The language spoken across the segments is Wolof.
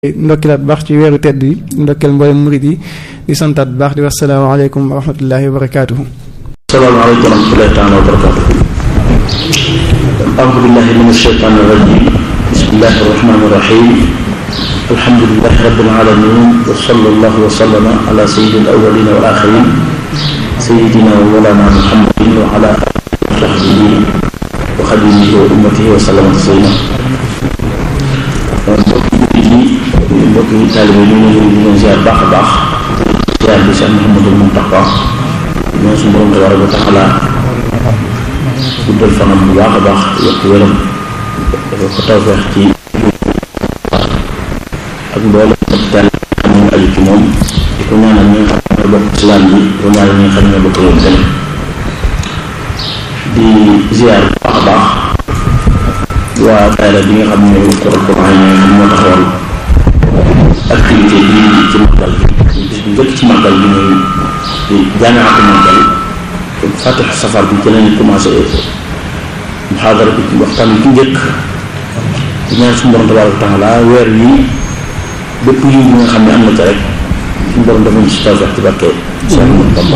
ndokkilaat baax ci weeru tedd yi ndokkeel mboolem murid yi di santaat bu baax di wax salaamaaleykum wa rahmatullahi wa barakaatuhu salaamaaleykum wa rahmatullahi taala wa barakaatuhu aoudu billahi min asheytaan irrajim bismillahi arrahmani irrahim alhamdulilahi rabbil alamin wa sallallahu wa sallama ala sayyidil awwalin wal axirin sayyidina wa mawlana muhammadin wa ala alihi wa sahbihi wa xadimihi wa ummatihi wa sallama taslima mbokk yi taalibe ñu ngi leen di ziar baax a baax ziar bi Cheikh Mouhamadul Mountakha ñoo suñu borom tabaaraka wa taala guddal fanam bu baax a baax yokk wéram dafa ko tawfeex ci ak mboolem taal xam ñu aju ci moom di ko ñaanal ñi nga xam ne bokk islam bi di ko ñaanal ñi nga xam ne bokk yoon tamit di ziar bu baax a baax waa daayira bi nga xam ne kuréel ko xam ne moo taxawal activité bi ci màggal bi bis bu njëkk ci màggal bi muy di jaamiatu màggal fatix safar bi ci lañu commencé muhaadara bi waxtaan bi ci njëkk di ñaan suñu borom tabaaraka taala weer wi bépp yiw bi nga xam ne am na ca rek suñu borom dafa ñu si tawfeex ci barke Cheikh Ahmadou Bamba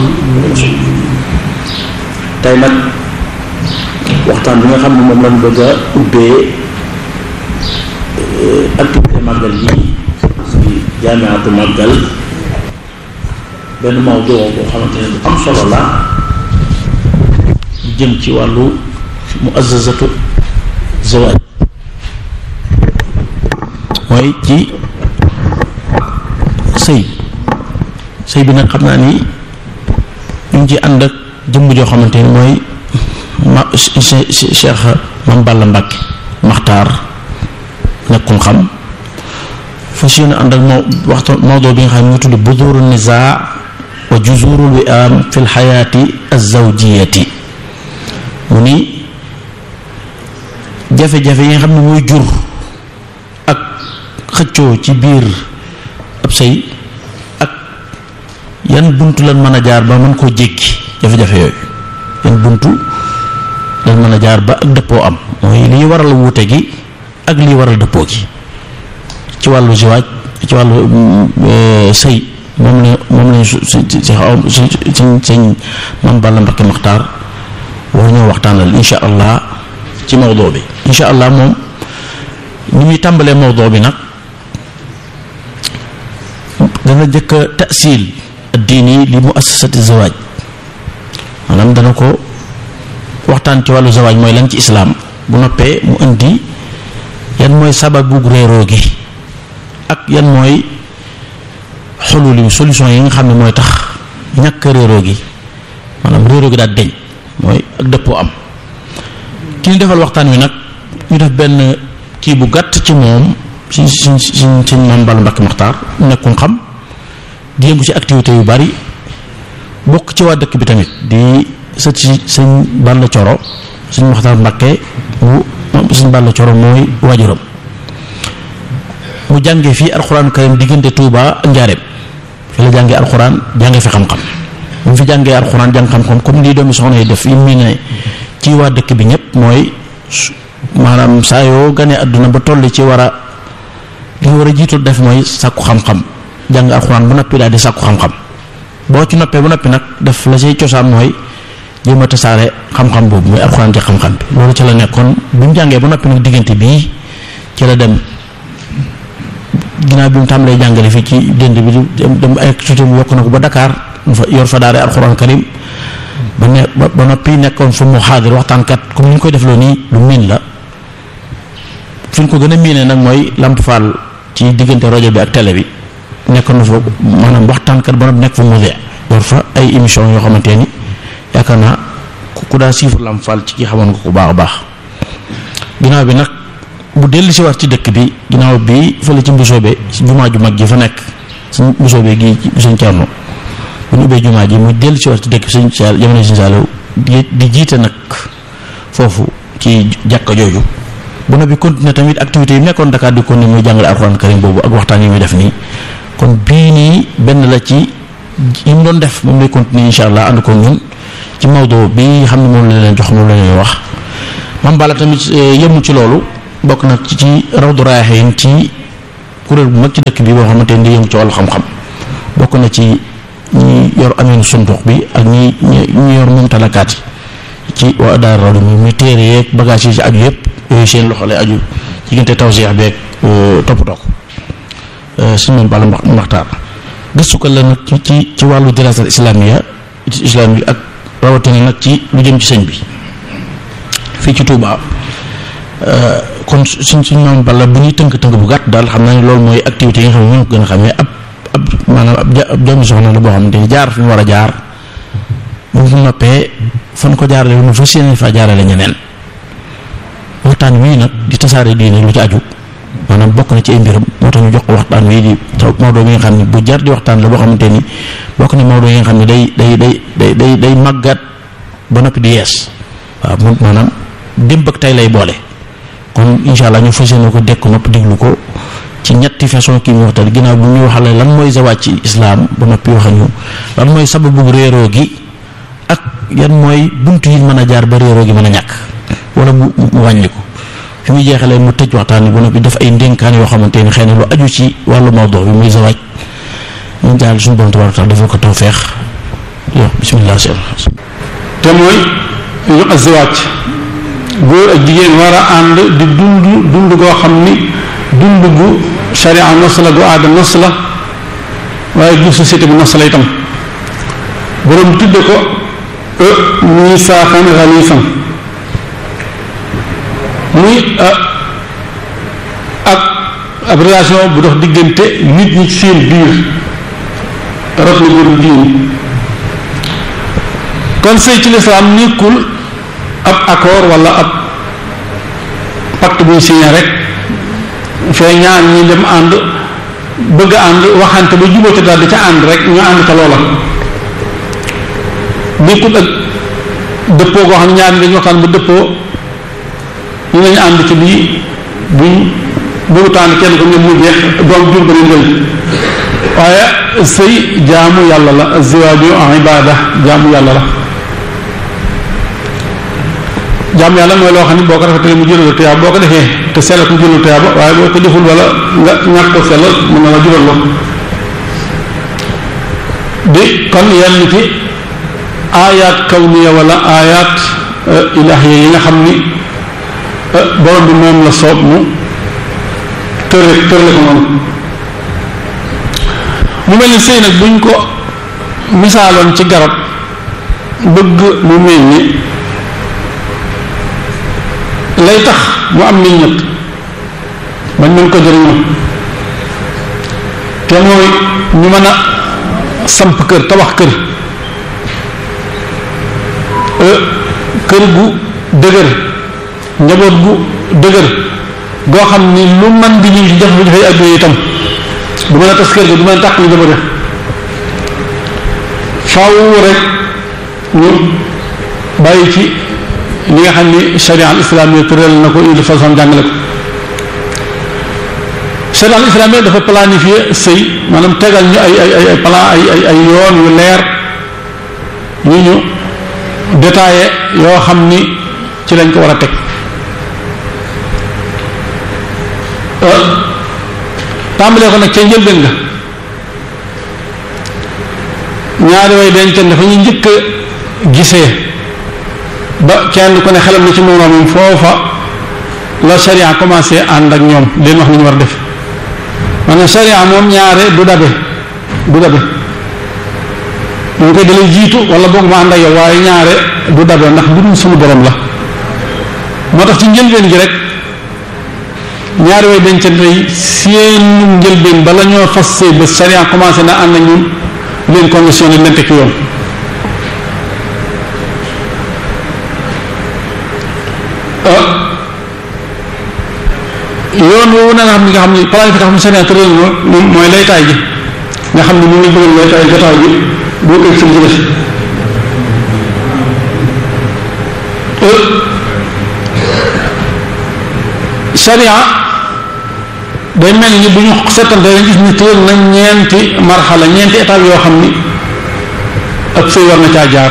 tey nag waxtaan bi nga xam ne moom lañ bëgg a ubbee activité màggal yi ci jaamiatu màggal benn mawdu boo xamante ne bu am solo la lu jëm ci wàllu muassasatu zawaaj mooy ci sëy sëy bi nag xam naa ni ñu ngi ci ànd ak jëmm joo xamante ni mooy ma Cheikh Mame Balla Mbacke Maxtaar nekkul xam fas yéene ànd ak moo waxtu mawdoo bi nga xam ne ñu tudd buduru nizaa wa juzurul wi'am fi lxayaati azawjiyati mu ni jafe-jafe yi nga xam ne mooy jur ak xëccoo ci biir ab sëy ak yan buntu lan mën a jaar ba mën koo jékki jafe-jafe yooyu yan buntu lan mën a jaar ba ak dëppoo am mooy liy waral wuute gi ak liy waral dëppoo gi ci wàllu ziwaaj ci wàllu sëy moom la moom lañ su si si suñ sëñ Mame Balla Mbacke Maxtaar war ñoo waxtaanal insha allah ci mawdoo bi insha allah moom ni muy tàmbalee mawdoo bi nag dana jëkk a tasil diini li mu assasati zawaaj maanaam dana ko waxtaan ci wàllu zawaaj mooy lan ci islaam bu noppee mu indi yan mooy sababu réeroo gi ak yan mooy xululi solution yi nga xam ne mooy tax ñàkk réeroo gi maanaam réeroo gi daal deñ mooy ak dëppoo am ki ñu defal waxtaan wi nag ñu def benn kii bu gàtt ci moom si si si si Mame Balla Mbacke Maxtaar nekkul xam di yëngu ci activité yu bari bokk ci waa dëkk bi tamit di sët si sëñ Balla Coro sëñ Maxtaar Mbacke mu sëñ Balla Coro mooy waajuram mu jàngee fii alxuraan karim diggante Touba ak Njaareem fi la jàngee alxuraan jàngee fi xam-xam bu mu fi jàngee alxuraan jàng xam-xam comme lii doomi soxna yi def yi mu ne ci waa dëkk bi ñëpp mooy maanaam saa yoo ganee àdduna ba toll ci war a li nga war a jiitu def mooy sàkku xam-xam jàng alxuraan bu noppi daal di sàkku xam-xam boo ci noppee bu noppi nag def la say cosaan mooy jéem a tasaare xam-xam boobu mooy alxuraan ci xam-xam bi loolu ci la nekkoon bi mu jàngee ba noppi nag diggante bii ci la dem. ginnaaw bi mu tàmbalee jàngale fii ci dënd bi dem ay activité mu yokk na ko ba Dakar mu fa yor fa daara alxuraan karim ba ne ba noppi nekkoon fa mu xaadir waxtaankat comme ni ñu koy def loo nii lu miin la fi ñu ko gën a miinee nag mooy Lamp Fall ci diggante rajo bi ak télé bi nekkoon na fa maanaam waxtaankat ba noppi nekk fa mu yor fa ay émission yoo xamante ni yaakaar naa ku daa siifar Lamp Fall ci ki xamoon nga ko baax a baax ginnaaw bi nag. bu dellu si waat ci dëkk bi ginnaaw bi fële ci mbusoobe jumaa ju mag ji fa nekk suñ mbusoobe gi suñ Cerno bu ñu ubbee jumaa ji mu dellu si waat ci dëkk bi suñ Saal jamono suñ Saaliw di jiite nag foofu ci jàkka jooju bu na bi continuer tamit activité yi nekkoon Dakar di continuer muy jàngale alxuraan karim boobu ak waxtaan yi muy def nii kon bii nii benn la ci yi mu doon def moom lay continuer insha allah ànd ko ñun ci Maodo bi xam ne moom la leen jox moom la leen wax Mame Balla tamit yëmul ci loolu bokk nag ci ci rawdu raayaxiin ci kuréel bu mag ci dëkk bi boo xamante ni di yëngu ci wàllu xam-xam bokk na ci ñi yor ameenu sundux bi ak ñi ñi yor moom talakaat yi ci waa daara raw mi muy téere yeeg bagage yi ci aju yëpp yooyu seen loxo lay aju diggante tawseex beeg toppatoo ko suñu moom bala maxtaar gëstukat la nag ci ci ci wàllu dirasal islamiya islami ak rawatina nag ci lu jëm ci sëñ bi fii ci Touba kon suñ suñ maam bala bu ñuy tënk-tënk bu gàtt daal xam naa ne loolu mooy activité yi nga xam ne ñoo ko gën a xamee ab ab maanaam ab ab doomi soxna la boo xamante ni jaar fi mu war a jaar bu fi noppee fan ko jaarale nu fa séen fa jaarale ñeneen waxtaan wii nag di tasaare diine lu ci aju maanaam bokk na ci ay mbiram moo tax ñu jox ko waxtaan wii di Maodo mi nga xam ne bu jar di waxtaan la boo xamante ni bokk na Maodo yi nga xam ne day day day day day day màggat ba noppi di yees waaw moom maanaam démb ak tey lay boole kon incha allah ñu fas yéene ko dekk nopp déglu ko ci ñetti façon kii mu waxtaan ginnaaw bu ñu waxale lan mooy zawaaj ci islaam ba noppi wax ñu lan mooy sababu réeroo gi ak yan mooy buntu yi mën a jaar ba réeroo gi mën a ñàkk wala mu mu wàññi ko fi muy jeexalee mu tëj waxtaan bi ba noppi def ay ndénkaan yoo xamante ni xëy na lu aju ci wàllu mawdu bi muy zawaaj ñu jaar suñu borom tabaaraka taala defal ko tawfeex yow bismillah te mooy ñu azwaaj góor ak jigéen war a ànd di dund dund goo xam ni dund gu sharia nos la gu aada nos la waaye gu société bi nos la itam boroom tudde ko e misaaxan xaliifan muy ak ab relation bu dox diggante nit ñi ci seen biir rot na góor jigéen kon sëy ci lislaam nekkul ab accord wala ab pacte buy signé rek fee ñaar ñi dem ànd bëgg a ànd waxante ba jubóote daal di ca ànd rek ñu ànd ca loola nekkul ak dëppoo goo xam ne ñaar ñi dañu waxtaan ba dëppoo ñu nañu ànd ci lii buñ bëggu tànn kenn ko ñoom mu jeex doom jur ba leen jël waaye sëy jaamu yàlla la ziwaaju ibada jaamu yàlla la jaamu yàlla mooy loo xam ne boo ko rafetee mu jëlal tuyaaba boo ko defee te sellal mu jëlal tuyaaba waaye boo ko deful wala nga ñàkk ko sellal mën na la jural loo di kon yenn ci aayaat kawniya wala aayaat ilaahiya yi nga xam ni borom bi moom la soob mu tërle tërle ko noonu mu mel ni sëy nag buñ ko misaaloon ci garab bëgg mu mel ni lay tax mu am meññet bañ mën ko jëriñoo te mooy ñu mën a samp kër tabax kër kër gu dëgër njaboot gu dëgër goo xam ni lu man di ñu ci def bu dafay àdduna itam du mën a tas kër ga du mën a tàq ñu njaboot faaw rek ñu bàyyi ci li nga xam ni sharia al islamiyya tëral na ko il façon jàngale ko sharia al islamiyya dafa planifier sëy maanaam tegal ñu ay ay ay ay plan ay ay ay yoon yu leer ñu ñu détaillé yoo xam ni ci lañ ko war a teg tàmbalee ko nag ca njëlbeen nga ñaari way dencante dafa ñu njëkk a gisee ba kenn ku ne xelam na ci moroomam foofa la sharia commencé ànd ak ñoom leen wax nañu war a def maanaam sharia moom ñaare du dabe du dabe ñu koy dalay jiitu wala boog ma ànd ak yow waaye ñaare du dabe ndax bu dul suñu borom la moo tax ci njëlbeen gi rek ñaari way dencante yi seen njëlbeen bala ñoo fas sëy ba sharia commencé na ànd ak ñun leen conditionné leen teg ci yoon yoon woowu na nga xam ni nga xam ni planification sharia tëral moom mooy laytaay ji nga xam ni mu ngi bëggal laytaay jotaay ji boo koy ci des sharia day mel ni bu ñu seetante dañ gis ni tëral na ñeenti marxala ñeenti étape yoo xam ni ak sëy war na caa jaar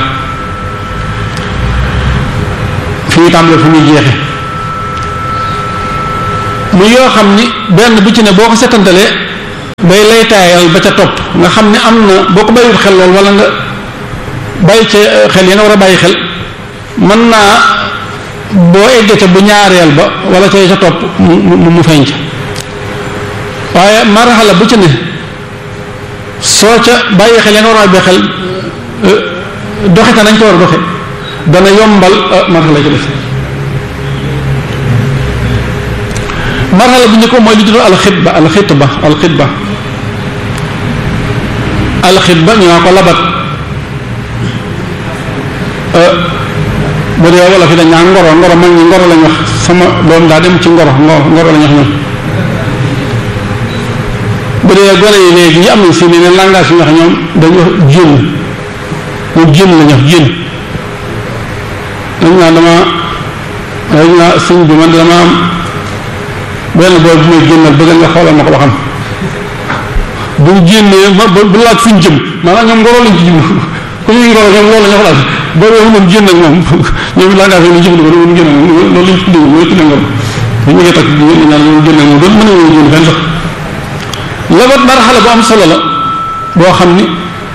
fi ñu tàmbalee fu muy jeexe mu yoo xam ni benn bu ci ne boo ko setantalee day lay taayal ba ca topp nga xam ne am na boo ko bàyyiwul xel lool wala nga bàyyi ca xel yi nga war a bàyyi xel mën naa boo eggee ca bu ñaareel ba wala ca ca topp mu mu mu feeñ ca waaye marxala bu ci ne soo ca bàyyi xel ya nga war a bàyyi xel doxe ta nañ ko war a doxe dana yombal marxala ci def marxala bu njëkk mooy li tudd alxitba alxitba alxitba alxitba ñu naa ko labat bu dee wala fi dañ naan ngoro ngoro mag ñi ngoro lañ wax sama doom daa dem ci ngoro ngoro ngoro lañ wax ñoom bu dee gone yi léegi ñi am nañ si ne langage yi wax ñoom dañu wax jén moom jén lañ wax jén dañ naa dama dañ naa sëñ bi man dama am benn booy bu may génnal bëgg nga xoolal ma ko ba xam bu génnee ma bu laaj fuñ jëm maanaam ñoom ngoro lañ ci jëm ku ñuy ngoro ñoom loolu la ñu wax boobu yow moom génn ak moom ñoom langage yi ñu jëfandikoo dañu génn ak moom loolu lañ tuddee mooy tuddee ngoro bu ñu ngi takk jigéen ñi ñaan ñoom génn ak moom doon mën a génn fenn sax labat marxala bu am solo la boo xam ni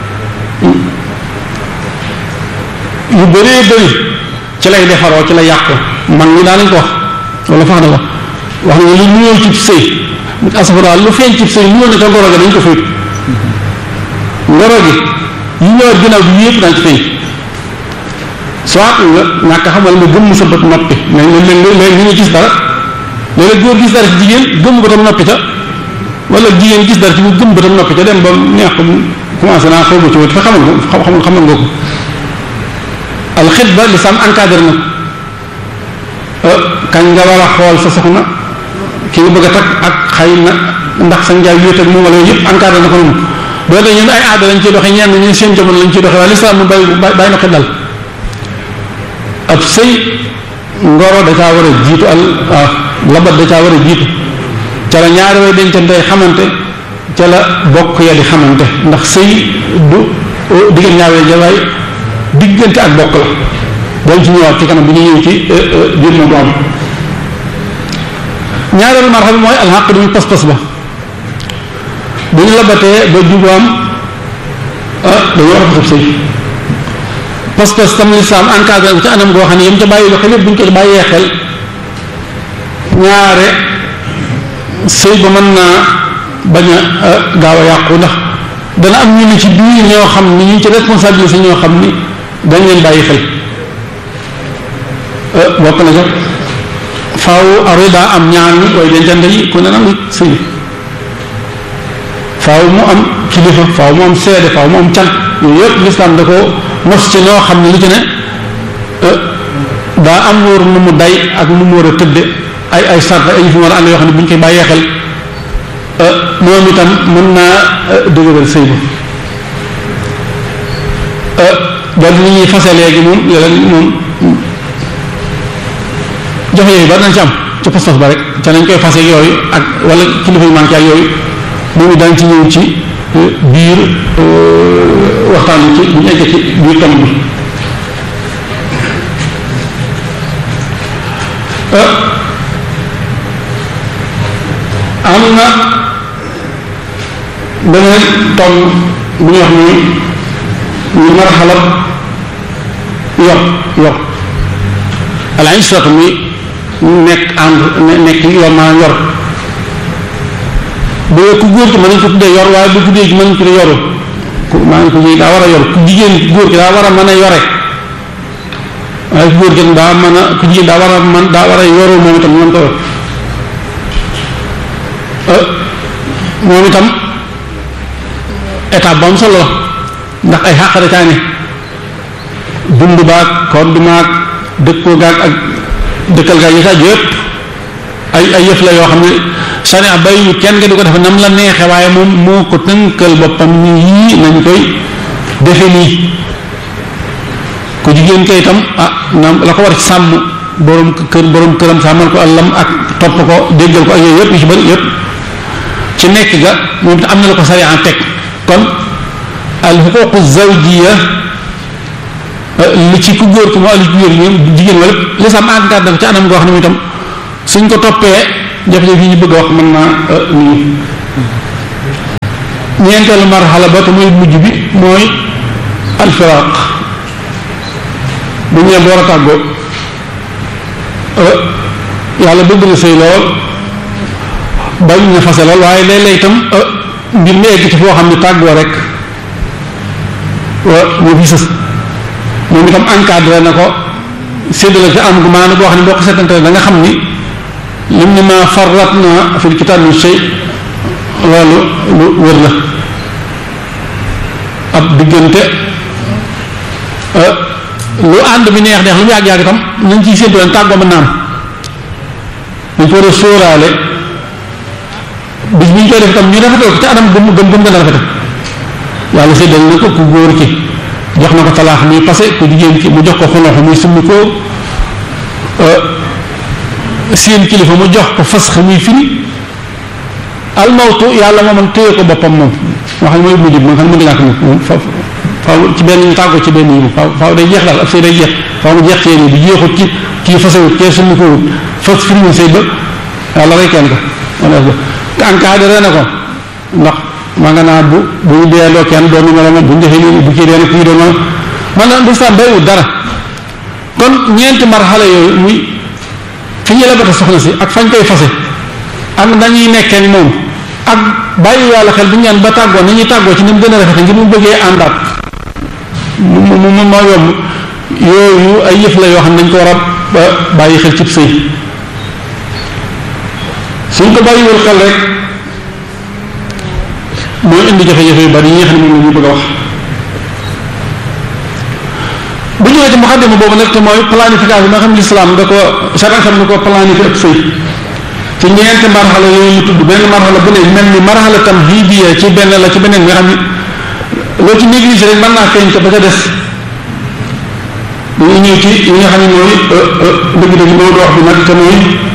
yu bëree bëri ci lay defaroo ci la yàqu man ñi daanañ ko wax wala fax na wax wax na lu nuyoo ci sëy asafara lu feeñ ci sëy nuyoo na ca ngoro ga dañ ko fayt ngoro gi yi ñëwaat ginnaaw bi yëpp daañ ci feeñ soit nga ñàkk xamal nga gëmm sa bët noppi mais léeg-léeg léeg ñu gis dara léeg-léeg góor gis dara ci jigéen gëmm bëtam noppi ca wala jigéen gis dara ci bu gëmm bëtam noppi ca dem ba neex ko commencé naa xaw ma ci wut fa xamal ko xamal xamal nga ko alxitba li sam encadré na kañ nga war a xool sa soxna ki nga bëgg a takk ak xëy na ndax sa njaay wéet ak moom wala yëpp encadré na ko noonu boo dee ñun ay aada lañ ciy doxe ñenn ñi seen jamono lañ ciy doxe waaye lislaam mu bàyyi bàyyi na ko dal ab sëy ngoro da caa war a jiitu al labat da caa war a jiitu ca la ñaari way dencante xamante ca la bokk ya di xamante ndax sëy du diggante ñaari jawaay diggante ak bokk la dañ ci ñëwaat ci kanam bu ñu ñëw ci biir ma doom ñaareelu marxaba bi mooy alxaq du muy pas-pas ba bu ñu labatee ba jubaam dañu war a fasab sëy pas-pas tam lislaam encadré ko ci anam goo xam ne yam ca bàyyi xel yëpp bu ñu ko bàyyee xel ñaare sëy ba mën naa bañ a gaaw a yàqu ndax dana am ñu ne ci biir ñoo xam ni ñu ci responsabilité ñoo xam ni dañ leen bàyyi xel bokk na sax faaw arida am ñaar ñi koy dencante yi ku ne nangu sëy faaw mu am kilifa faaw mu am seede faaw mu am can yooyu yëpp lislaam da ko mos ci ñoo xam ne lu ci ne daa am wóor nu mu day ak nu mu war a tëdde ay ay sart ay yu fi war a ànd yoo xam ne bu ñu koy bàyyee xel moom itam mën naa dëgëral sëy ba dal ni ñuy fase léegi moom léeg moom joxe yooyu bari nañ ci am ci pas-pas ba rek ca nañ koy fase yooyu ak wala kilifa yu manqué ak yooyu moom it daañ ci ñëw ci biir waxtaan bi ci bu ñu egg ci biir tam bi am na beneen tom bu ñuy wax ni ñu marxalab yor yor ala israt mi nekk ànd nekk yor maanaam yor bu ku góor ki mën nañ ko tuddee yor waaye bu guddee gi mën nañ ko tuddee yoru ku maa ngi ko daa war a yor ku jigéen góor ki daa war a mën a yore waaye ku góor ki daa mën a ku jigéen daa war a man daa war a yoru moom itam mën ko yor moom itam étape bu am solo la ndax ay xàqare caane dund baag kodd maag dëkkoo gaag ak dëkkal gaag yi sax yëpp ay ay yëf la yoo xam ne sariya bàyyiwut kenn nga di ko defe nam la neexe waaye moom moo ko tënkal boppam ni yii nañ koy defe nii ku jigéen kay itam ah nam la ko war ci sàmm borom kër borom këram sàmmal ko àllam ak topp ko déggal ko ak yooyu yëpp yu ci bëri yëpp ci nekk ga moom te am na la ko sariya teg kon al xuququ zawjiya li ci ku góor ki moo ali ci góor ñoom jigéen wala lislaam encadré ko ci anam goo xam ne itam suñ ko toppee jafe-jafe yi ñu bëgg a wax mën naa nii ñeenteelu marxala ba te mooy mujj bi mooy alfiraq bu ñëwee war a tàggoo yàlla bëgg na sëy lool bañ na fase lool waaye léeg-léeg itam mbir mi egg ci foo xam ne tàggoo rek moo fi sës moom itam encadré na ko séddale ci am gu maanaam boo xam ne boo ko seetante da nga xam ni lim ni ma farrat na fil kitaab min shay loolu lu wër la ab diggante lu ànd bi neex neex lu mu yàgg-yàgg itam nañ ciy séntu leen tàggoo mën naam dañ ko war a sóoraale bis bi ñu koy def itam ñu rafetal ko ci anam gëm gëm gëm gën a rafetal yàlla séddal na ko ku góor ki jox na ko talaax muy passé ku jigéen ki mu jox ko xoloxo muy summi ko seen kilifa mu jox ko fas muy firi almawtu yàlla mooman téye ko boppam moom wax ne mooy mujj bi nga xam ne mën nga ñàkk moom fa faaw ci benn ñu tàggoo ci benn yi moom faaw faaw day jeex daal ab sëy day jeex faaw mu jeex seen yi bi jeexut ci kii fasewut kee summi ko wut fas firiwul sëy ba yàlla rey kenn ko encadré na ko ndax maa nga naa bu bu ñu deeloo kenn doon na la bu ñu defee nii bu kii dee na kii doon na man na lislaam bayiwul dara kon ñeenti marxala yooyu muy fi ñu lebata soxna si ak fañ koy fase ak nañuy nekkee moom ak bàyyi yàlla xel bu ñu ñaan ba tàggoo ni ñuy tàggoo ci ni mu gën a rafete ngir mu bëggee àndaat mu mu mu moo yomb yooyu ay yëf la yoo xam ne dañ ko war a bàyyi xel cib sëy suñ ko bàyyiwul xel rek mooy indi jafe-jafe yu bari yi nga xam ne moom la ñu bëgg a wax bu ñëwee ci muxaddima boobu nag te mooy planification bi nga xam ne lislaam da ko charia xam ne ko planifié ak sëy ci ñeenti marxala yooyu ñu tudd benn marxala bu ne mel ni marxala tam hidiya ci benn la ci beneen nga xam ne loo ci négligé rek mën naa feeñ te ba ca des dañuy ñëw ci yi nga xam ne mooy dëgg-dëgg moo wax bi nag te mooy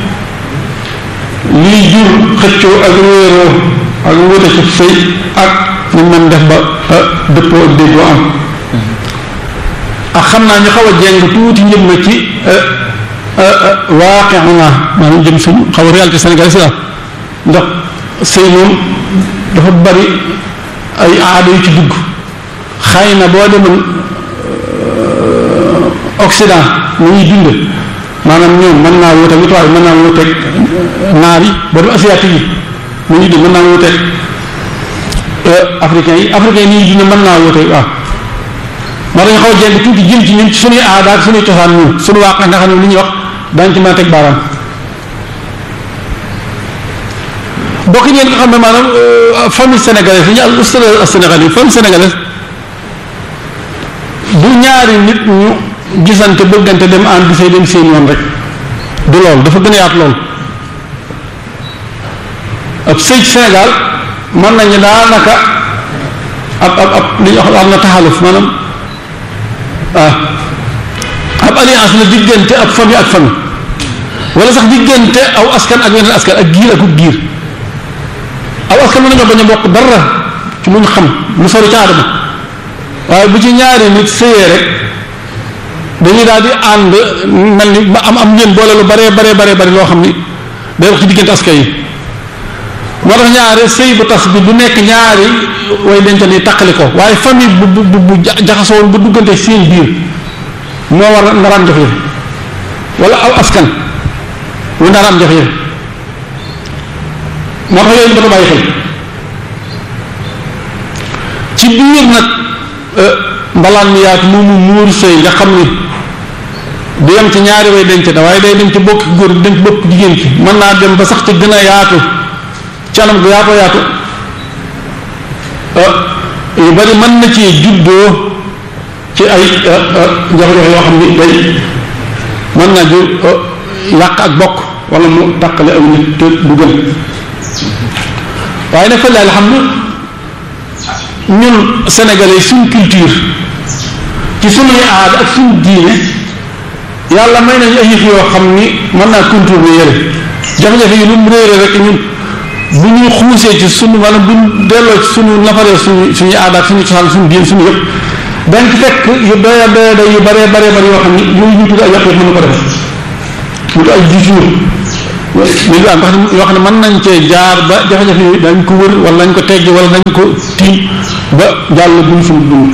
lii jur xëccoo ak wéeroo ak wute ci sëy ak ñu mën def ba dëppoo ak déggoo am ak xam naa ñu xaw a jeng tuuti njëm na ci waaqe na maanaam jëm suñu xaw a réalité sénégalais si la ndax sëy moom dafa bari ay aada yu ci dugg xëy na boo demoon Occident mu ñuy dund maanaam ñoom mën naa wuteeg lu tubaab mën naa wuteeg naar yi boo dem asiatique yi mu ñuy dund mën naa wuteeg africains yi africains yi nii dund mën naa wuteeg waaw moo dañu xaw a jeng tuuti jëm ci ñun ci suñuy aada ak suñuy cosaan ñun suñu waaqe nga xam ne li ñuy wax daañu ci mën a teg baaraam bokk ngeen nga xam ne maanaam famille sénégalaise yi ñu al ustad sénégalais famille sénégalaise du ñaari nit ñu gisante bëggante dem ànd di say dem seen yoon rek du lool dafa gën a yaatu lool ab sëy ci Sénégal mën nañu daanaka ab ab ab li ñuy wax am na taxaluf maanaam ah ab alliance la diggante ab famille ak famille wala sax diggante aw askan ak weneen askan ak giir akub giir aw askan mën nañoo bañ a bokk dara ci lu ñu xam lu sori ca aadama waaye bu ci ñaari nit sëyee rek dañuy daal di ànd mel ni ba am am ngeen boole lu baree baree baree bari loo xam ni day wax ci diggante askan yi moo tax ñaari sëy bu tas bi du nekk ñaari way dencal yi taqali ko waaye famille bu bu bu jaxasoo woon bu duggante seen biir moo war a ndaraan jafe-jafe wala aw askan wu ndaraan jafe-jafe moo tax yooyu dafa bàyyi xel ci biir nag mbalaan mi yaatu moomu muur sëy nga xam ni du yem ci ñaari way denc na waaye day dem ci bokk góor di dem ci bokk jigéen ki mën naa dem ba sax ci gën a yaatu ci anam gu yaatoo yaatu yu bari mën na ci juddoo ci ay jafe-jafe yoo xam ni day mën naa jur yàq ak bokk wala mu tàqale aw nit te du gën waaye nag fa laal xam ñun sénégalais suñ culture ci suñuy aada ak suñ diine yàlla may nañu ay yëf yoo xam ni mën naa contourner yële jafe-jafe yi lu mu réere rek ñun bu ñu xuusee ci sunu wala bu ñu delloo ci sunu nafaree suñu suñuy aada ak suñu cosaan suñu diine suñu yëpp dañ ci fekk yu doya doya doy yu baree baree bari yoo xam ni yooyu ñu tudd ay yàq mën na ko def mu tudd ay discours léegi am nga xam ne yoo xam ne mën nañ cee jaar ba jafe-jafe yi dañ ko wër wala dañ ko tegg wala dañ ko tiim ba jàll buñ suñu dund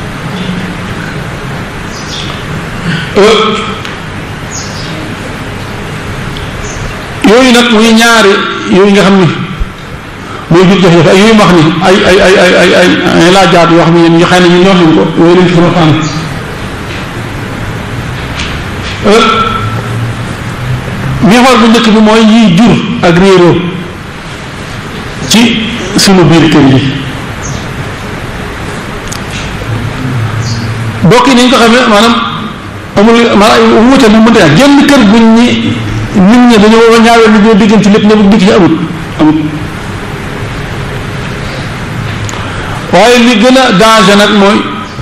yooyu nag muy ñaari yooyu nga xam ni mooy jur jafe-jafe ak yooyu wax ni ay ay ay ay ay ay ay laajaat yoo xam ne ñu xëy na ñu ñoo nañ ko yooyu lañ ci sama fànn miixoor bu njëkk bi mooy yiy jur ak réeroo ci sunu biir kër yi bokk yi ni ñu ko xamee maanaam amul maanaam wuute lu mënta yaa génn kër guñ ñi nit ñi dañoo ñaawee li ñoo diggante lépp ne dikk ci amut amut waaye li gën a danger nag mooy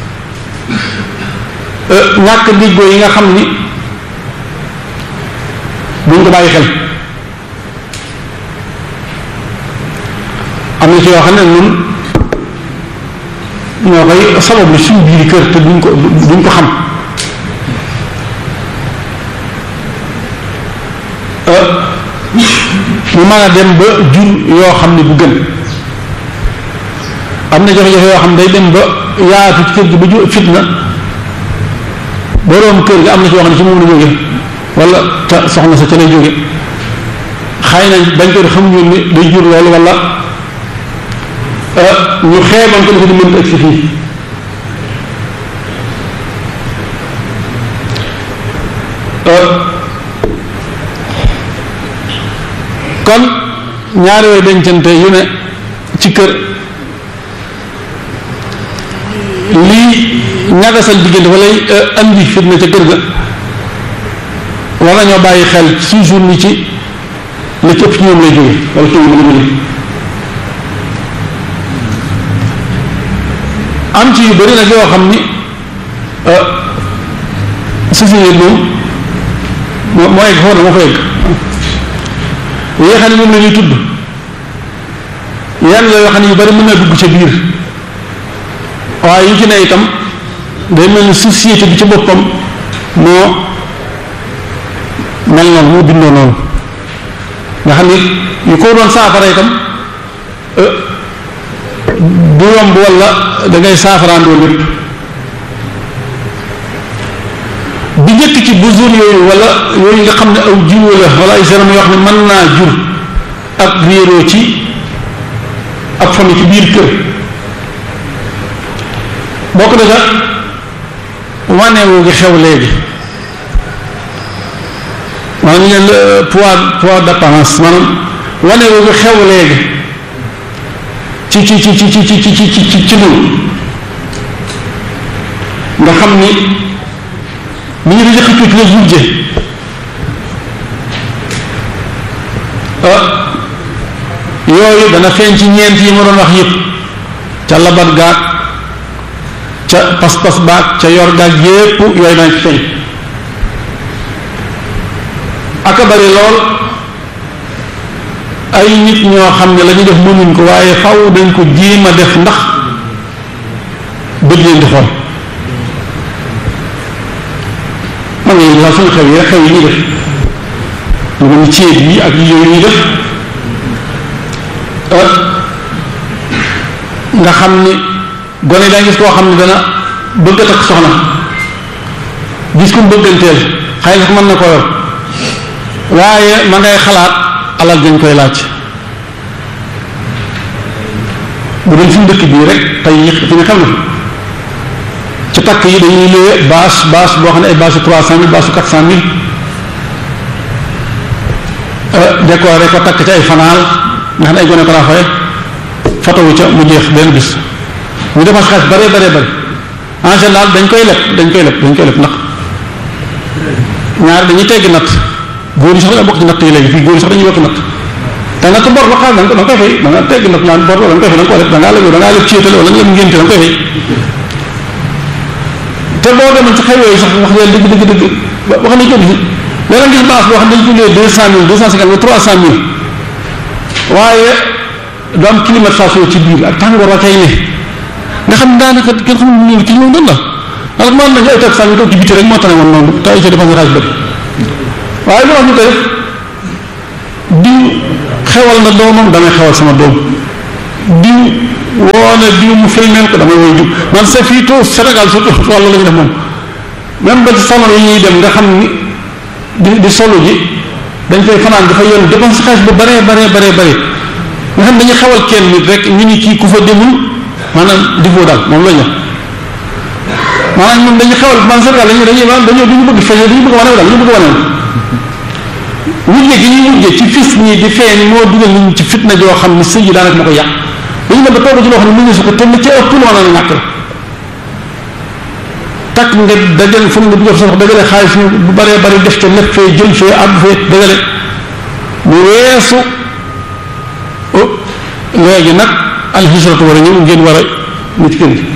ñàkk diggoo yi nga xam ni buñ ko bàyyi xel am na ci yoo xam ne ñun ñoo koy sabablu suñu biir kër te duñ ko duñ ko xam mu mën a dem ba jur yoo xam ne bu gën am na jafe-jafe yoo xam ne day dem ba yaatu ci kër gi ba jur fitna boroom kër gi am na ci yoo xam ne ci moom la jóge wala te soxna sa ca lay jóge xëy na bañ ko xamuñu ni day jur loolu wala ñu xeeboon ko dafa di mënta egsi fii kon ñaari way dencante yu ne ci kër lii ñagasal diggante wala andi fitna ca kër ga war nañoo bàyyi xel toujours ni ci la ci ëpp ci ñoom lay jóge wala ci ñoom la jóge am ci yu bëri nag yoo xam ni société moom moo moo egg foofu na moo fa egg yi nga xam ne moom la ñuy tudd yan la yoo xam ne yu bëri mën na dugg ca biir waaye yu ci ne itam day mel ni société bi ci boppam moo mel noonu moo bindoo noonu nga xam ni yu ko doon saafara itam du yomb wala da ngay saafaraandoo lépp bi njëkk ci besoin yooyu wala yooyu nga xam ne aw jiwu la wala ay seram yoo xam ne mën naa jur ak réeroo ci ak famille ci biir kër bokk na ca wanewu gi xew léegi maanaam ñu ne poids poids d'apparence maanaam wanewu gi xew léegi ci ci ci ci ci ci ci ci ci ci ñun nga xam ni ni ñu di xëccoo ci la wujje yooyu dana feeñ ci ñeent yi ma doon wax yëpp ca labat gaag ca pas-pas baag ca yor gaag yépp yooyu dana ci feeñ aka bari lool ay nit ñoo xam ne la ñu def mënuñ ko waaye faw dañ ko jéem a def ndax bët leen di xool man nga la suñu xew yi rek xew yi ñuy def lu mel ni ceeb yi ak yooyu ñuy def nga xam ni gone daa gis koo xam ne dana bëgg a takk soxna gis ko bëgganteel xëy na mën na ko yor waaye ma ngay xalaat alal dañ koy laaj bu doon suñu dëkk bii rek tey fi nga xam ne ci takk yi dañuy loué bâche bâche boo xam ne ay bâche trois cent mille bâche quatre cent mille décoré ko takk ci ay fanaal nga xam ne ay gone ko raafaye photo wu ca mu jeex benn bis ñu defaat xaalis bare bare bare en général dañ koy leb dañ koy leb dañ koy leb ndax ñaar dañuy tegg natt góor yi sax dañoo bokk ci natt yi léegi fii góor yi sax dañuy yokk natt te natt bor la xaalis da nga koy fay da nga tegg natt naan bor la da nga koy fay da nga ko leb da ngaa leb da ngaa leb céetale wala nga leb ngénte da nga koy fay te boo demoon ci xew yooyu sax wax dëgg dëgg dëgg dëgg wax nañ ko gis léeg gis baax boo xam ne dañ ko lee deux cent mille deux cent cinquante mille trois cent mille waaye du am climatisation ci biir ak tàngoor wa kay ne nga xam daanaka kenn xamul lu ci ñoom doon la alors man nañu ay tax saa ñu toog ci biti rek moo tax ne woon noonu te ay ca dépense xaalis bëri waaye lu wax ñu koy def diw xewal na doomam damay xewal sama doom diw woo na diw mu filmeel ko damay woy diw man c'est fii tout Sénégal surtout wàllu la ñu def moom même ba ci salon yi ñuy dem nga xam ni di di solo ji dañ koy fanaan dafa yoon dépense xaalis bu baree baree baree bare nga xam dañuy xewal kenn nit rek ñu ni kii ku fa demul maanaam difoo daal moom la ñu maanaam ñoom dañuy xewal man Sénégal dañuy dañuy dañoo duñu bëgg feeñee dañu bëgg wane daal ñu bëgg wane wujje gi ñuy wujje ci fis ñi di feeñ moo dugal nit ñi ci fitna joo xam ni sëy yi daanaka ma ko yàq dañu dem ba toog ci loo xam ne mu ngi su ko te li ca ëpp lu mën a ñàkk la takk nga dajale fu nga dugal sa wax dajale xaalis bu baree bari def ca lépp fee jël fee àgg fee dajale mu weesu léegi nag alxisratu war a ñëw ngeen war a nit kër gi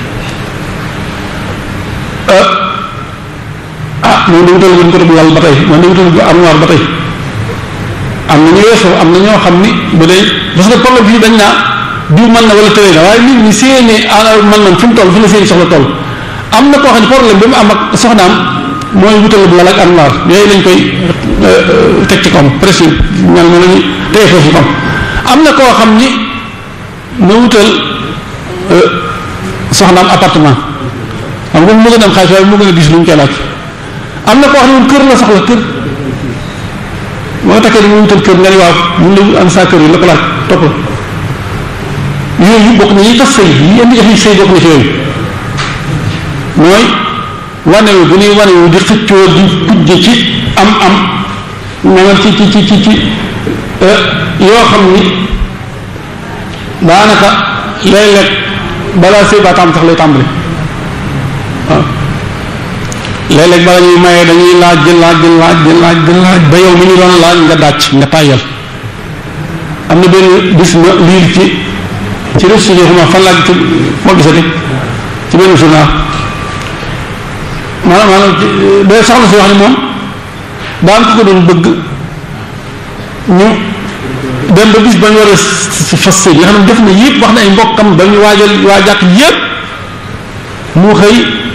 ah moom da wutal wuñ ko def lal ba tey moom da wutal armoire ba tey am na ñu weesu am na ñoo xam ni bu dee parce que problème fii dañ naa diw mën na wala tëlee na waaye nit ñi seeni mën nañ fi mu toll fi la seeni soxla toll am na koo xam ne problème bi mu am ak soxnaam mooy wutal bu lal ak armoire yooyu lañ koy teg ci kom presque ñal na lañu teye foofu kom am na koo xam ni na wutal soxnaam appartement xam nga mu gën a am xaalis waaye mu gën a gis lu ñu koy laaj am na koo xam ne moom kër la soxla kër moo takkee di mu wutal kër nga ni waaw mun la am saa kër yi la ko laaj topp la yooyu bokk na ñuy tas sëy yi indi jafe sëy bokk na ci yooyu mooy wanewu bu ñuy wanewu di xëccoo di kujje ci am am ñangal ci ci ci ci ci yoo xam ni daanaka léeg-léeg balaa sëy baa tàmm sax lay tàmbali waaw léeg-léeg bala ñuy mayee dañuy laaj di laaj di laaj di laaj di laaj ba yow mi ñu doon laaj nga dàcc nga tàyyal am na benn bis ma liir ci ci réseaux sociaux xuma fan laa ci moo gisati ci benn journal maanaam maanaam day soxna si wax ni moom daan ko ko doon bëgg ñu dem ba bis ba ñu war a fas sëy nga xam ne def na yëpp wax na ay mbokkam ba ñu waajal waajàq yëpp mu xëy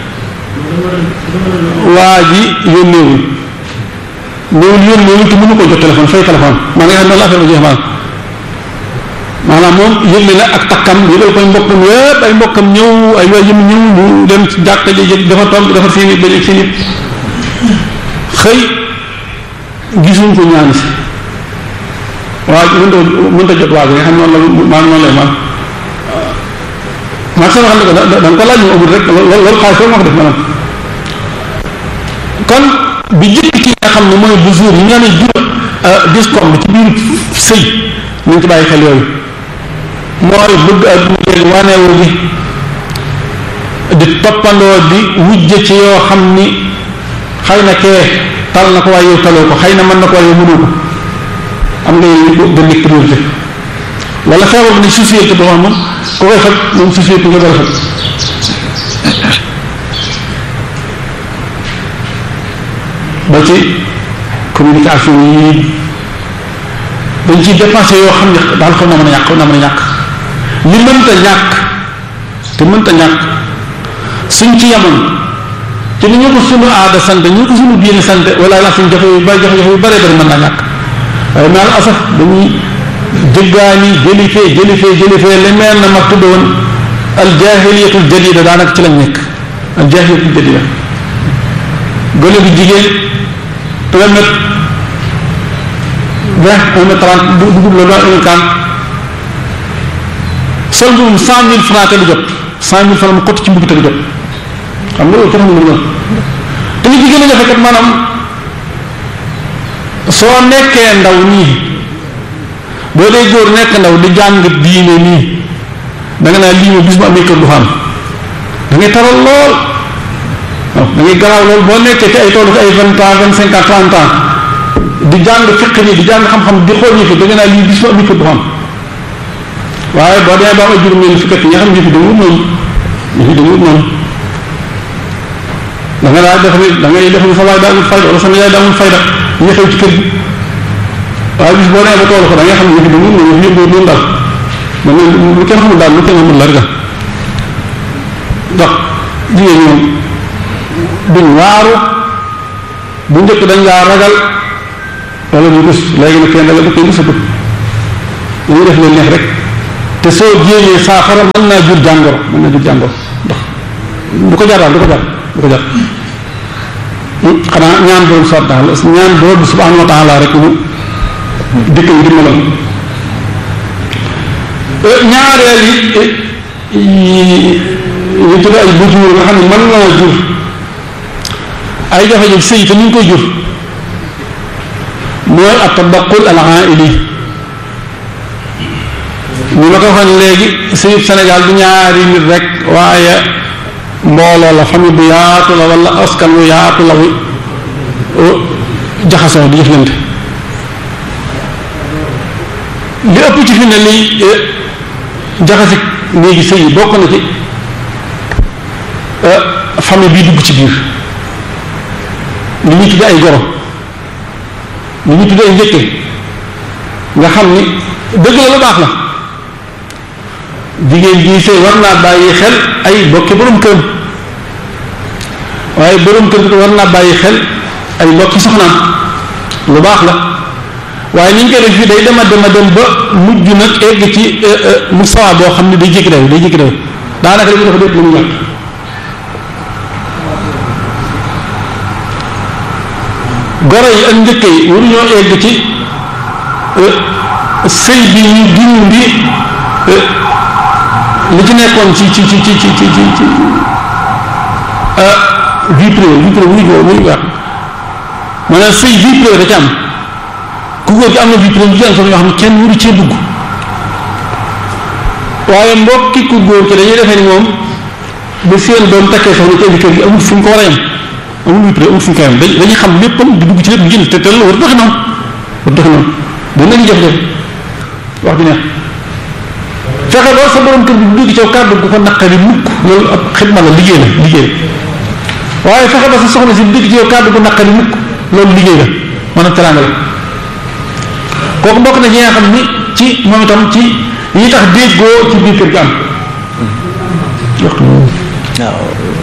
waa ji yónneewul néewul yónneewul te mënu ko jot téléphone fay téléphone maa nga xam ne la affaire ba jeex maanaam maanaam moom yëgle na ak takkam yëgal koy mbokkam yëpp ay mbokkam ñëw ay waay yëm ñëw ñu dem ci jàkka ji dafa tomb dafa seen i benn seen i xëy gisuñ ko ñaan si waa ji mënta mënta jot waa ji nga xam noonu la maanaam noonu lay maanaam maa sama xam ne ko da nga ko laaj mu amul rek loolu xaalis foofu moo ko def maanaam kon bi jëkk ki nga xam ne mooy bu jour yi nga ne jur discombe ci biir sëy nañ ci bàyyi xel yooyu mooy bëgg adduna léegi waneewu gi di toppandoo di wujje ci yoo xam ni xëy na kee tal na ko waaye yow taloo ko xëy na mën na ko waaye yow mënu ko am nga yooyu ko gën nekk priorité wala feebar bi ne société boo xam moom ko koy faj moom société nga dara faj ba ci communication yi dañ ciy dépensé yoo xam ne daal xaw na mën a ñàkk xaw na mën a ñàkk li mënta ñàkk te mënta ñàkk suñ ci yemoon te ni ñu ko sunu aada sant ñu ko sunu diine sant wala la suñ jafe yu bari jafe jafe yu bëree bëri mën naa ñàkk waaye maal asaf dañuy jëggaani jëli fee jëli fee jëli fee li mel na ma tudd woon al jahiliyatul jadida daanaka ci lañ nekk al jahiliyatul jadida gone bu jigéen un mètre vingt un mètre trente dugub la doon un quart sol mbuum cent mille francs te du jot cent mille francs mu xott ci mbubb te du jot xam nga loolu kenn xamul lu te li ci gën a jafe kat maanaam soo nekkee ndaw nii boo dee góor nekk ndaw di jàng diine nii da nga naa lii ma bis bu amee kër du fa am da ngay taral lool waaw da ngay garaaw lool boo nekkee ci ay toolu ci ay vingt ans vingt cinq ans trente ans di jàng fiq nii di jàng xam-xam di xool ñu fi da nga naa lii bis bu amee kër du fa am waaye boo demee ba am ay juróom ñeent fukki at ñi nga xam ne fi dañu wut noonu ñu fi dañu wut noonu da nga daa def ni da ngay def ni sa waay daawul fayda wala sama yaay daawul fayda ñu xew ci kër gi waaye bis boo nee ba toolu ko da ngay xam ne ñu fi dañu wut noonu ñu yëngoo noonu daal da ngay lu kenn xamul daal lu kenn xamul la rek ndax jigéen ñoom duñ waaru bu njëkk dañ laa ragal wala ñu rus léegi nag kenn dala ba koy rusatu dañuy def leen neex rek te soo jéemee saafara mën naa jur jàngoro mën naa jur jàngoro ndax du ko jar daal du ko jar du ko jar xanaa ñaan borom soo taala ñaan borom bi subhanahu wa taala rek mu dëkk yi dimbalal ñaareel yi ñu tudd ay bujur nga xam ne mën naa jur ay jafe-jafe sëy te ni ñu koy jur mooy at-tabaqul al-aa'ili ñu ma ko waxoon léegi sëyub Sénégal du ñaari nit rek waaye mbooloo la famille bu yaatu la wala askan wu yaatu la wu jaxasoo di jëflante li ëpp ci fi ne li jaxasi léegi sëy yi bokk na ci famille bii dugg ci biir li ñu tudde ay goro li ñu tudde ay njëkke nga xam ni dëgg la lu baax la jigéen jii sëy war naa bàyyi xel ay bokki borom kër waaye borom kër bi war naa bàyyi xel ay bokki soxnaam lu baax la waaye ni ñu koy def fii day dema dema dem ba mujj nag egg ci mustawa boo xam ne day jékki daw day jékki daw daanaka li ñu dafa dégg lu mu ñàkk goro yi ak njëkk yi waruñoo egg ci sëy bi ñu dindi li ci nekkoon ci ci ci ci ci ci ci vie privée vie privée wuñu ko wuñu wax maanaam sëy vie privée da ci am ku góor gi am na vie privée ci am sax yoo xam ne kenn waru cee dugg waaye mbokki ku góor ki dañuy defee ni moom ba seen doom takkee soxna ci indi kër gi amul fu ñu ko war a yem amul vie privée amul fu ñu ko yem dañuy xam léppam di dugg ci lépp ngir te te la war doxi noonu war doxi noonu dañ la ñu jafe-jafe wax bi neex fexe loolu sa borom kër bi bu dugg ci kàddu bu ko naqari mukk loolu ab xidma la liggéey la liggéey la waaye fexe ba sa soxna si bu dugg ci yow kàddu bu naqari mukk loolu liggéey la maanaam teraanga la kooku mbokk na ñi nga xam ni ci moom itam ci yi tax déggoo ci biir kër gi am waxtu waaw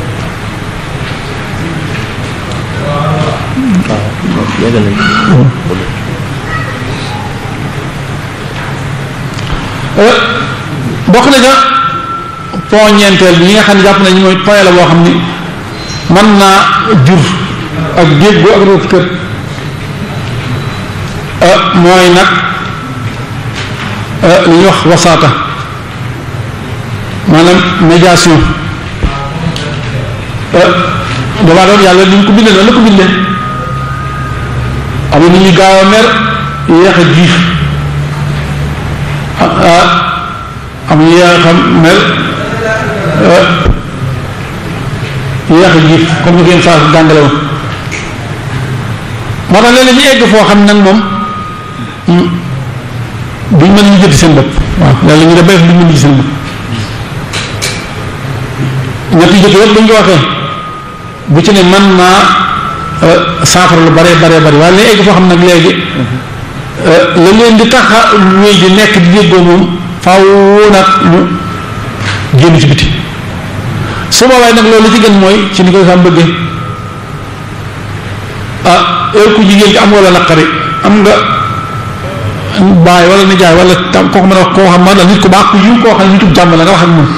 yàggal nañ bokk na ca point ñeenteel bi ñi nga xam ne jàpp nañu mooy point la boo xam ni mën naa jur ak déggoo ak rëbb kër mooy nag li ñuy wax wasaata maanaam médiation damaa doon yàlla ni ñu ko bindee noonu la ko bindee am na ñuy gaaw a mer yéex a jiif am yéex a mer yéex a jiif comme ni ko yéen saa jàngale woon moo tax léeg-léeg ñu egg foo xam nag moom duñ mën ñu jënd seen bopp waaw léeg-léeg ñu def ba duñ mën ñu seen bopp ñetti jëkk yëpp buñ ko waxee bu ci ne man naa saafara lu bare bare bare waaye léegi egg foo xam nag léegi la leen di tax a wéy di nekk di déggoo moom faaw nag ñu génn ci biti su boobaa nag loolu li ci gën mooy ci ni ko sam bëggee ah yow ku jigéen ki am wala naqari am nga baay wala nijaay wala tam kooku mën a wax koo xam ma nit ku baax ku yiw koo xam ne nitub jàmm la nga wax ak moom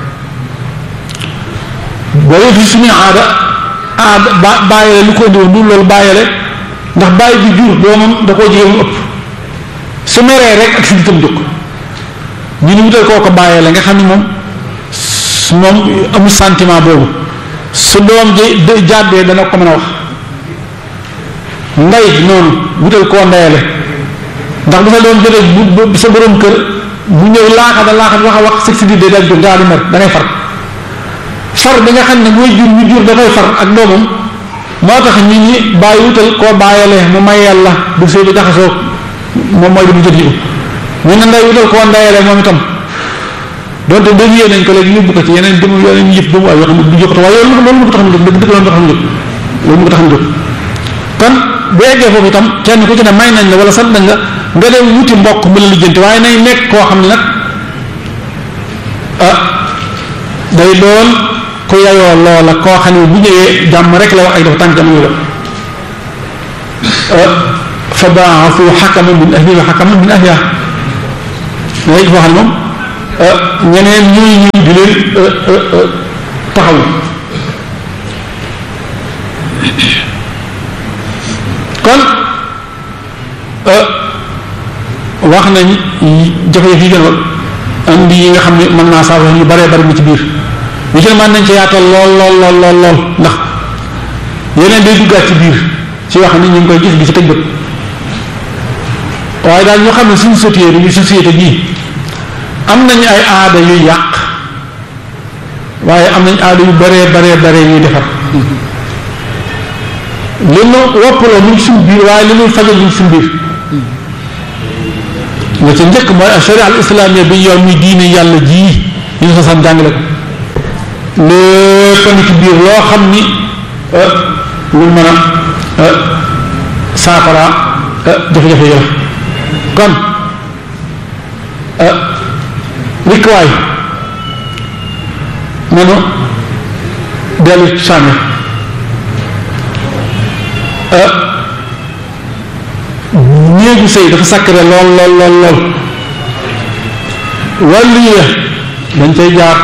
boo fi suñu aada aada ba bàyyile lu ko indiwoon du loolu bàyyile ndax bàyyi bi jur doomam da koo jigéen mu ëpp su meree rek ak si ditam jóg ñu ni wutal koo ko bàyyile nga xam ne moom moom amul sentiment boobu su doom ji jàddee dana ko mën a wax ndey noonu wutal koo ndeyale ndax bu sa doom jotee bu sa borom kër bu ñëw laaxa da laaxa wax a wax sëg si di dee dal jóg ngaa du mer da ngay far far bi nga xam ne mooy jur ñu jur dafay far ak doomam moo tax nit ñi bàyyi wutal koo bàyyale mu may yàlla bu sëy bi jaxasoo moom mooy li mu jot yi ñu ne nday wutal koo ndeyale moom itam donte dévié nañ ko léegi yóbbu ko ci yeneen dem yeneen yëf ba mu ay yoo xam ne du jokkatu waaye loolu loolu mu ko tax a jóg dëgg dëgg loolu mu ko tax a jóg loolu mu ko tax a jóg kon bu eggee foofu itam kenn ku ci ne may nañ la wala sant nañ la nga dem wuti mbokk mu la lijjanti waaye nay nekk koo xam ne nag ah day doon ku yayoo loola koo xam ne bu ñëwee jàmm rek la wax ak dafa tànk jamono la fa baaxu xakaman min ahlihi wa xakaman min ahliha léegi foo xam ne moom ñeneen ñuy ñëw di leen taxaw kon wax nañ jafe-jafe yi gën a andi yi nga xam ne mën naa saafara yu baree bari mu ci biir yu ci ne mën nañ ci yaatal lool lool lool lool lool ndax yeneen day duggaat ci biir ci wax ni ñu ngi koy gis di ci tëj bët waaye daal ñoo xam ne suñu société bi société bii am nañu ay aada yuy yàq waaye am nañ aada yu baree baree baree yuy defar li nu woppaloo mu ngi suñu biir waaye li nuy fajal mu ngi suñu biir nga ca njëkk mooy sharia al islamia bi yow muy diine yàlla jii yi ñu sosam jàngale ko lépp a ngi ci biir loo xam ni lu mën a saafara jafe-jafe yi la kon rikwaay nanu dellu sànni néegu sëy dafa sacré lool lool lool lool wàllu yi dañ cay jaar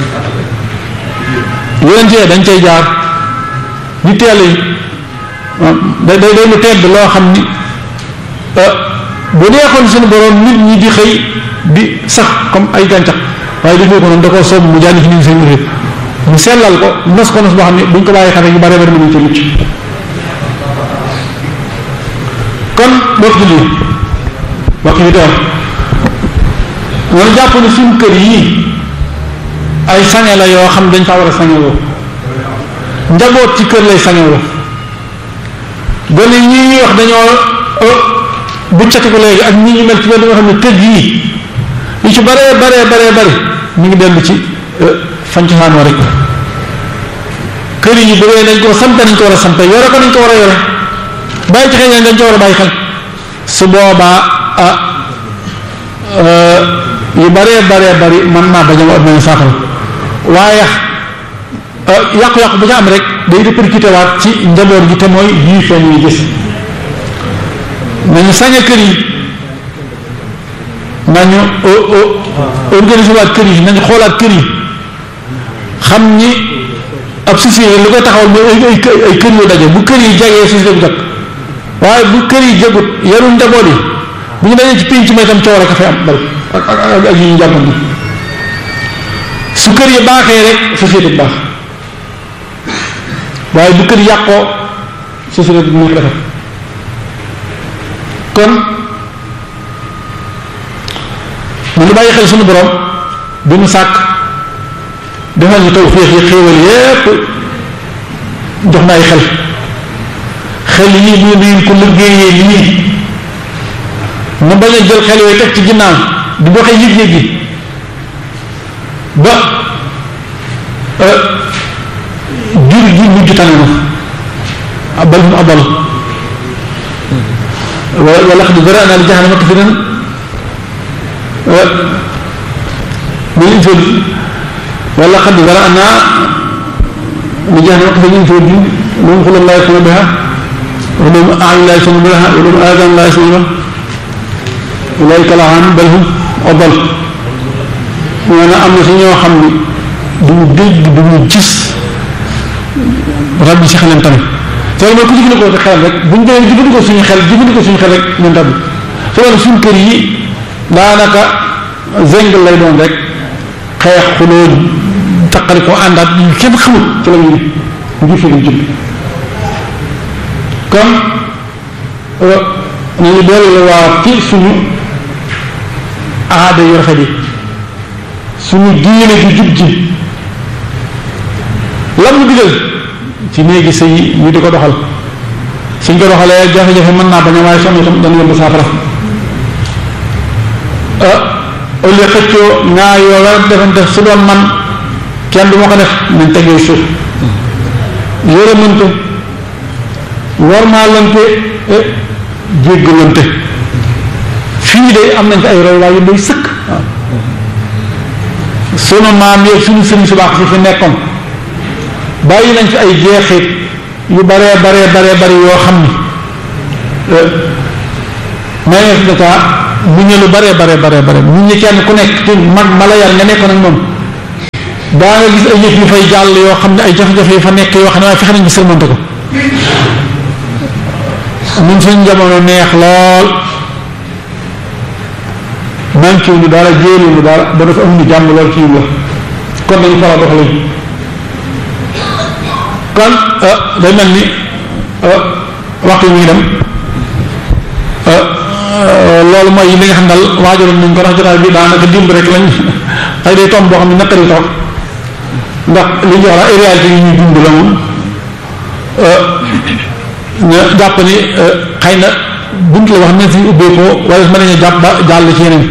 yonent yi dañ cay jaar ñu teel yi day day day lu tedd loo xam ni bu neexoon suñu borom nit ñi di xëy di sax comme ay gàncax waaye def ko noonu da koo soob mu jànni ci nit seen réew mu sellal ko nos ko nos boo xam ne buñ ko bàyyi xale yu bare bari mënuñ ci mucc kon bokk ci lii bokk yi doon noonu jàpp ne suñu kër yii ay sange la yoo xam dañ faa war a sangewoo njaboot ci kër lay sangewoo gone yi ñuy wax dañoo bu cati ko léegi ak ñi ñu mel ci benn nga xam ne kër yii yu ci baree baree baree bari ñu ngi dellu ci fañ ci saanoo rek kër yi bu dee dañ ko sampe nañ ko war a sampe yore ko nañ ko war a yore bàyyi ci xel dañ ko war a bàyyi xel su boobaa ah yu baree baree bari mën naa bañ a am saafara waaye yàqu-yàqu bu ca am rek day répercuté waat ci njaboot gi te mooy yii feeñ yi gis nañu sañe kër yi nañu organiser waat kër yi nañu xoolaat kër yi xam ni ab société lu koy taxawal mooy ay ay kër yu daje bu kër yi jagee société bu jag waaye bu kër yi jagut yarul njaboot yi bu ñu dajee ci pénc ma itam coow rek a fay am bal ak ak ak yi ñu jàppandi su kër yi baaxee rek société bu baax waaye bu kër yi yàqoo société bi nekk defar kon mu ngi bàyyi xel suñu borom bi mu sàkk defal ñu tawfiix yi xéewal yépp jox na ay xel xel yii bu ngeen ko liggéeyee lii mu bañ a jël xel yooyu teg ci ginnaaw di doxee yëg-yëg yi ba jur gi mujj tane na abal mu abal wala xad zara'na li jahannama kathiran min insul wala xad zara'na li jahannama kathiran min insul moom xulal laa yasma biha ولهم أعين لا يسمعون بها ولهم آذان لا يسمعون بها أولئك الأعان بل هم أضل وانا am na si ñoo xam ni duñu dégg duñu gis rab bi si xelam tamit te mooy ku jëfandikoo sa xel rek buñ dee jëfandikoo suñu xel jëfandikoo suñu xel rek ñun rab su loolu suñu kër yi daanaka zeng lay doon rek xeex xuloo taqali ko àndaat yu kenn xamul ci la ñu ne fi ñu jëm kon nañu dellu waa ci suñu aada yu rafet yi suñu diine ju jub ji lam ñu digal ci néegi sëy ñu di ko doxal suñ ko doxalee jafe-jafe mën naa bañ a waaye sonn itam dana yomb saafara au lieu xëccoo ñaar yoo war a defante su doon man kenn du ma ko def nañ tegee suuf yërëmante warmaalante jéggalante fii de am nañ fi ay roy waaye yu doy sëkk waaw sunu maam yeeg sunu sëriñ su baax si fi nekkoon bàyyi nañ fi ay jeexit yu baree baree baree bari yoo xam ni mayees d'état mu ñu lu bare bare bare bare ñu ñi kenn ku nekk ci mag mala yar nga nekkoon ak moom daa nga gis ay yëf yu fay jàll yoo xam ne ay jafe-jafe yu fa nekk yoo xam ne waaye fexe nañ bi sërmante ko ñun suñ jamono neex lool manqué ñu dara jéelu ñu dara ba dafa amuñu jàmm lool ci la kon dañu fara doxale kon day mel ni waxtu yi muy dem loolu mooy li nga xam daal waajaloon nañ ko ndax jotaay bi daanaka dimb rek lañ ay day tomb boo xam ne naqari toog ndax li ñu wax la réalité yi ñuy dund la moom ñu jàpp ni xëy na bunt la wax nañ fi ubbeekoo wala mën nañu jàpp ba jàll ci yeneen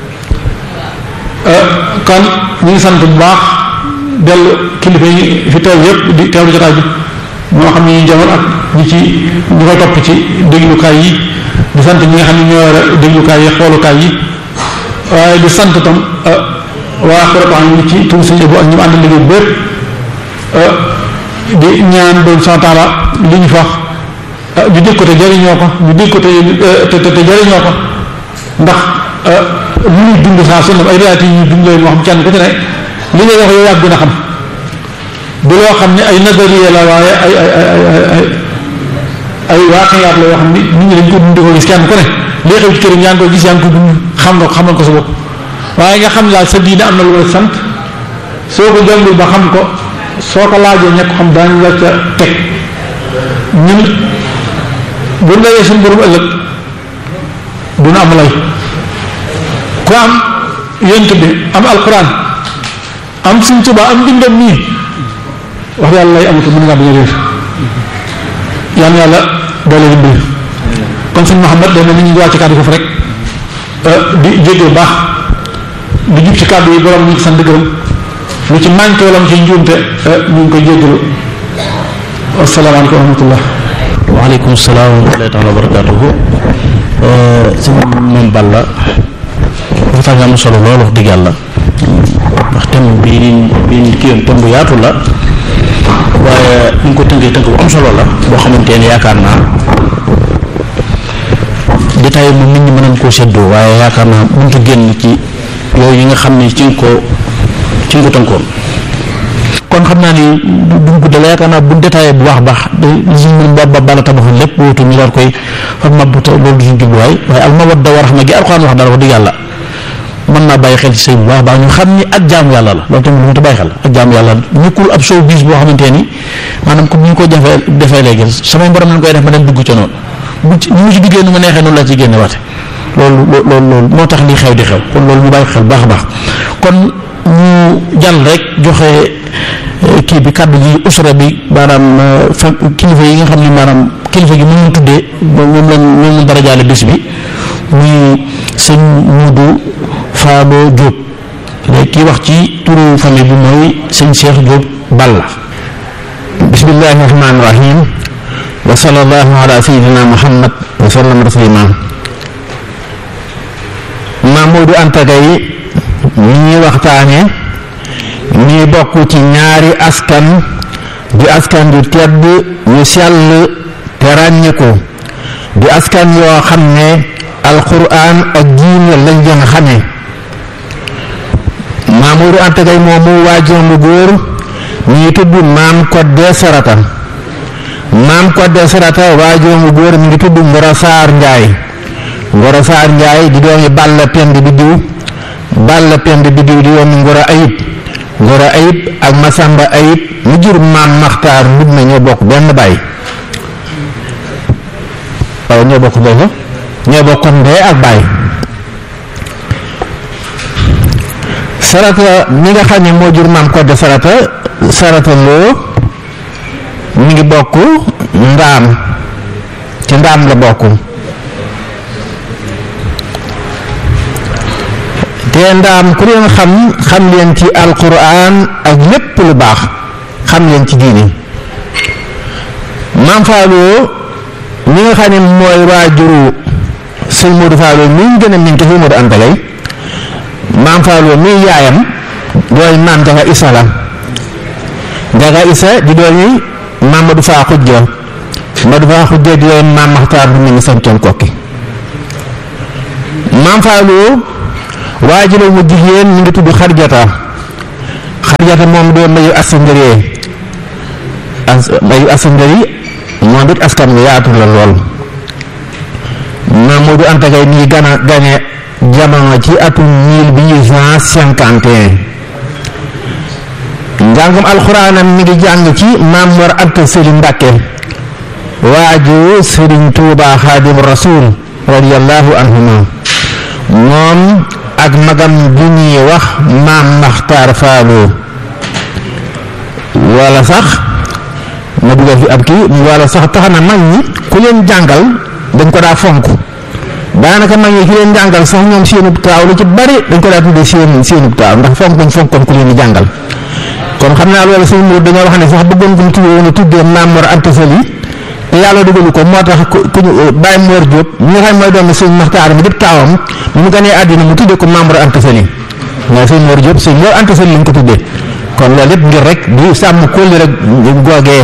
kon ñu ngi sant bu baax dellu kilifa yi fi teew yëpp di teewlu jotaay bi moo xam ne ñu jamono ak ñi ci ñu koy topp ci déglukaay yi di sant ñi nga xam ne ñoo yore déglukaay yi xoolukaay yi waaye di sant tam waa Xurataan ñi ci tur sëñ Abo ak ñu mu ànd liggéey bépp di ñaan doon sant taala li ñu fax ñu dégg ko te jariñoo ko ñu dégg ko te te te jariñoo ko ndax lu ñuy dund saa su ne ay réalité yi ñuy dund leen moo xam kenn ku ci ne li ngay wax yow yaa gën a xam du loo xam ne ay nazariya la waaye ay ay ay ay ay waaqiyaat la yoo xam ni nit ñi dañ ko dund di ko gis kenn ku ne lii xew ci këram yaa ngi koy gis yaa ngi ko dund xam nga ko xamal ko sa bopp waaye nga xam daal sa diine am na lu la sant soo ko jàngul ba xam ko soo ko laajee ña ko xam daañu la ca teg ñun bu ndawee suñu borom ëllëg duna am lay ku am yent bi am alquran am suñ Tuubaa am bindam nii wax yàlla lay amatu mën ngaa bañ a réer yal na yàlla doole dimbali kon suñ Muhammad day mel ni ñu ngi wàcc kàddu foofu rek di jéggal baax di jub ci kàddu yi borom ñu ngi sant gërëm lu ci manqué wala mu ci njuumte ñu ngi koy jéggalu asalaamaaleykum wa rahmatullah waaleykum salaam wa rahmatullahi taala wa barakatuhu sëñ moom Balla waxtaan nga am solo lool wax dëgg yàlla ndax thème bi bi kii yoon thème bu yaatu la waaye ñu ngi ko tënkee tënk bu am solo la boo xamante ne yaakaar naa détail moom nit ñi mën nañ koo seddoo waaye yaakaar naa mënut génn ci yooyu yi nga xam ne ci nga ko ci nga ko tënkoon kon xam naa ni duñ guddal yaakaar naa buñ détaillé bu baax baax li si mën ba ba bala tabaxoon lépp wóotu ñu daal koy fa mabbu te loolu du suñ jubluwaay waaye al mawadda wa rahma gi alxuraan wax daal wax dëgg yàlla mën naa bàyyi xel ci sëy bu baax baax ñu xam ni ak jaamu yàlla la loolu tamit lu mu ta bàyyi xel ak jaamu yàlla nekkul ab show bis boo xamante ni maanaam comme ni ñu ko jafee defee léegi samay borom lañ koy def ma dem dugg ca noonu bu ci ñu ci duggee nu ma neexee noonu laa ci génne waate loolu loolu loolu moo tax li xew di xew kon loolu ñu bàyyi xel baax a baax kon ñu jàll rek joxe kii bi kàddu gi usra bi maanaam fa kilifa yi nga xam ne maanaam kilifa gi mën tuddee moom lañ moom lañ dara jaale bés bi muy sëñ Muudu Faabo Diop léegi kii wax ci turu famille bi mooy sëñ Cheikh Diop Balla bismillahi rahmaani rahim wa sallallahu ala sayyidina muhammad wa sallam taslima Mamadou Anta Gaye mi ñuy waxtaane mi bokk ci ñaari askan di askan yu tedd yu sell te ràññiku di askan yoo xam ne alquran ak diine lañ leen xame Mamadou Anta Gaye moomu waajuram bu góor mi ngi tudd maam Kodde Sarata maam Kodde Sarata waajuram bu góor mi ngi tudd Ngoro Saar Njaay Ngoro Saar Njaay di doomi Balla Pend bi diw Balla Pend bi diw di doomi Ngoro Ayib Ngoro Ayib ak Masamba Ayib mu jur maam Maxtaar mbub na ñoo bokk benn baay waaw ñoo bokk boobu ñoo bokk ndey ak baay sarata mi nga xam ne moo jur maam Kodde sarata sarata loo mi ngi bokk ndaam ci ndaam la bokk te ndaam ku leen xam xam leen ci alquran ak lépp lu baax xam leen ci diini maam Fallou mi nga xam ne mooy waajuru sëñ Modou Fallou mi ñu gën a miin te sëñ Modou Anta Gaye maam Fallou mi yaayam dooy maam Jaga Isa la Jaga Isa di doomi maam Madou Faa Xujja Madou Faa Xujja di doomi maam Maxtaar bu ñu santoon kokki maam Fallou waajuram mu jigéen mi ngi tudd xarjata xarjata moom doo mayu asangëree as mayu asangëri moom it askan wi yaatu la lool Mamadou Anta Gaye mi ngi gana gane jamono ci atum mille huit cent cinquante et un njàngum alxuraanam mi ngi jàng ci Maam Mor Anta Sëli Mbàkke waaju Sëriñ Tuuba Xaadim Rasuul radiyallahu anhuma moom ak magam ju ñuy wax Maam Maxtaar Faalu wala sax ma dugal fi ab kii wala sax tax na mag ñi ku leen jàngal dañ ko daa fonk daanaka mag ñi ki leen jàngal sax ñoom seenub taaw lu ci bari dañ ko daa tuddee seen seenub taaw ndax fonk bañ fonkoon ku leen di jàngal kon xam naa loolu sëñ Mour dañoo wax ne sax bëggoon ko mu tuddee woon a tuddee Maam Mor Anta Sali te yàlla dugalu ko moo tax ku ku ñu Baye Mor Diop ñi nga xam mooy doomu sëñ Maxtaar mi dip taawam mu mu gënee àddina mu tuddee ko Maam Mor Anta Sali mooy sëñ Mor Diop sëñ Mor Anta Sali lañ ko tuddee kon loolu lépp ngir rek di sàmm kóolli rek googee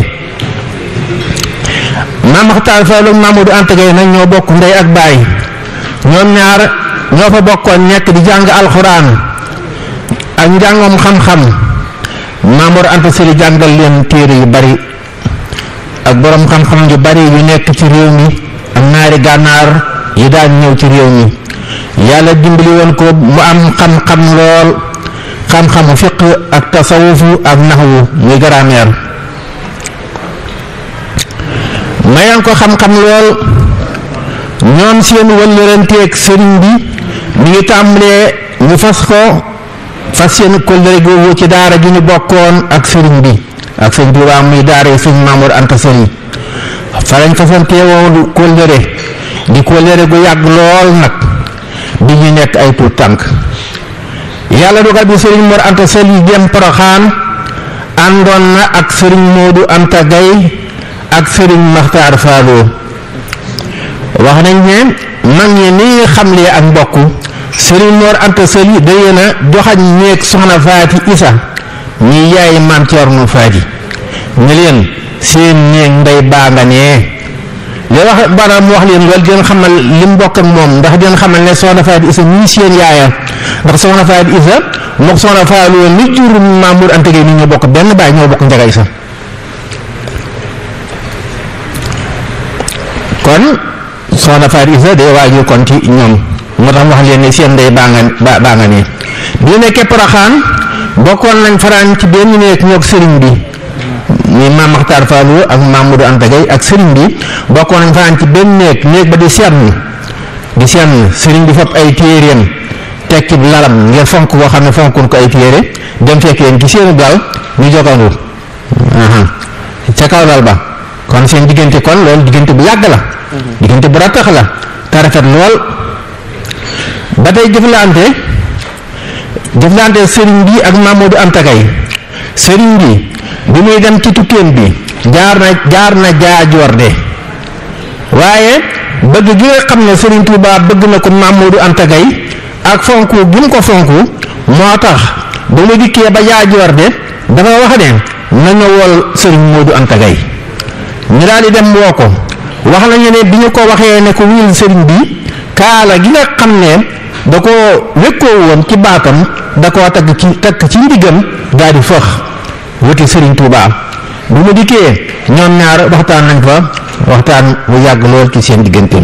Maam Maxtaar Fall ak Mamadou Anta Gaye nag ñoo bokk ndey ak baay ñoom ñaar ñoo fa bokkoon nekk di jàng alxuraan ak njàngoom xam-xam Maamor Anta Sali jàngal leen téere yu bari ak boroom xam-xam yu bari yu nekk ci réew mi ak naari gànnaar yi daan ñëw ci réew mi yàlla dimbali woon ko mu am xam-xam lool xam-xamu fiq ak tasawufu ak naxwu muy grammaire mayoon ko xam-xam lool ñoom seen wëllëranteeg sëriñ bi mi ngi tàmbalee ñu fas ko fas seen kóllëre googu ci daara ji ñu bokkoon ak sëriñ bi ak sëñ Tuubaa muy daara yi sëñ Mamour Anta Sali fa lañ fasantee woon kóllëre di kóllëre gu yàgg lool nag bi ñu nekk ay tuut tànk yàlla dogal bi sëriñ Mor Anta Sali dem Poroxaan àndoon na ak sëriñ Moodu Anta Gaye ak sëriñ Maxtaar Faaloo wax nañ ne mag ñi ni xamlee ak mbokk sëriñ Mor Anta Sali daye na joxañ néeg soxna Faati Isa ñi yaay maam Ceerno Faati ne leen seen néeg ndey baa nga nee li wax banaam mu wax leen loolu deen xamal li mu bokk ak moom ndax deen xamal ne soxna Faati Isa ñii seen yaaya ndax soxna Faati Isa mook soxna Faaloo mi jur Maam Mor Anta Gaye ni ñoo bokk benn baay ñoo bokk njaga Isa kon soxna Faat Isa day waajur kon ci ñoom moo tax wax leen ne seen ndey baa nga ba baa nga nii bi ñu nekkee Poroxaan bokkoon nañ faraan ci benn néeg ñoog sëriñ bi muy maam Maxtaar Faalu ak Mamadou Anta Gaye ak sëriñ bi bokkoon nañ faraan ci benn néeg néeg ba di seetlu di seetlu sëriñ bi fab ay téeréem tekki lalam ngir fonk koo xam ne fonkoon ko ay téere dem fekk leen ci seenu gaal ñu jogandu ca kaw lal ba kon seen diggante kon loolu diggante bu yàgg la diggante bu rattax la te rafet lool ba tey jëflante jëflante sëriñ bi ak Mamadou Anta Gaye sëriñ bi bi muy dem ci tukkeem bi jaar na jaar na jaajoor de waaye bëgg gi nga xam ne sëriñ Touba bëgg na ko Mamadou Anta Gaye ak fonku gi mu ko fonku moo tax ba mu dikkee ba jaajoor de dafa wax ne nañu wol sëriñ Modou Anta Gaye ñu daal di dem woo ko wax nañu ne bi ñu ko waxee ne ko wuyul sëriñ bi kaala gi nga xam ne da ko wékkoo woon ci baatam da koo tagg ci takk ci ndiggam daal di fëx wuti sëriñ Touba bu mu dikkee ñoom ñaar waxtaan nañ fa waxtaan bu yàgg lool ci seen diggante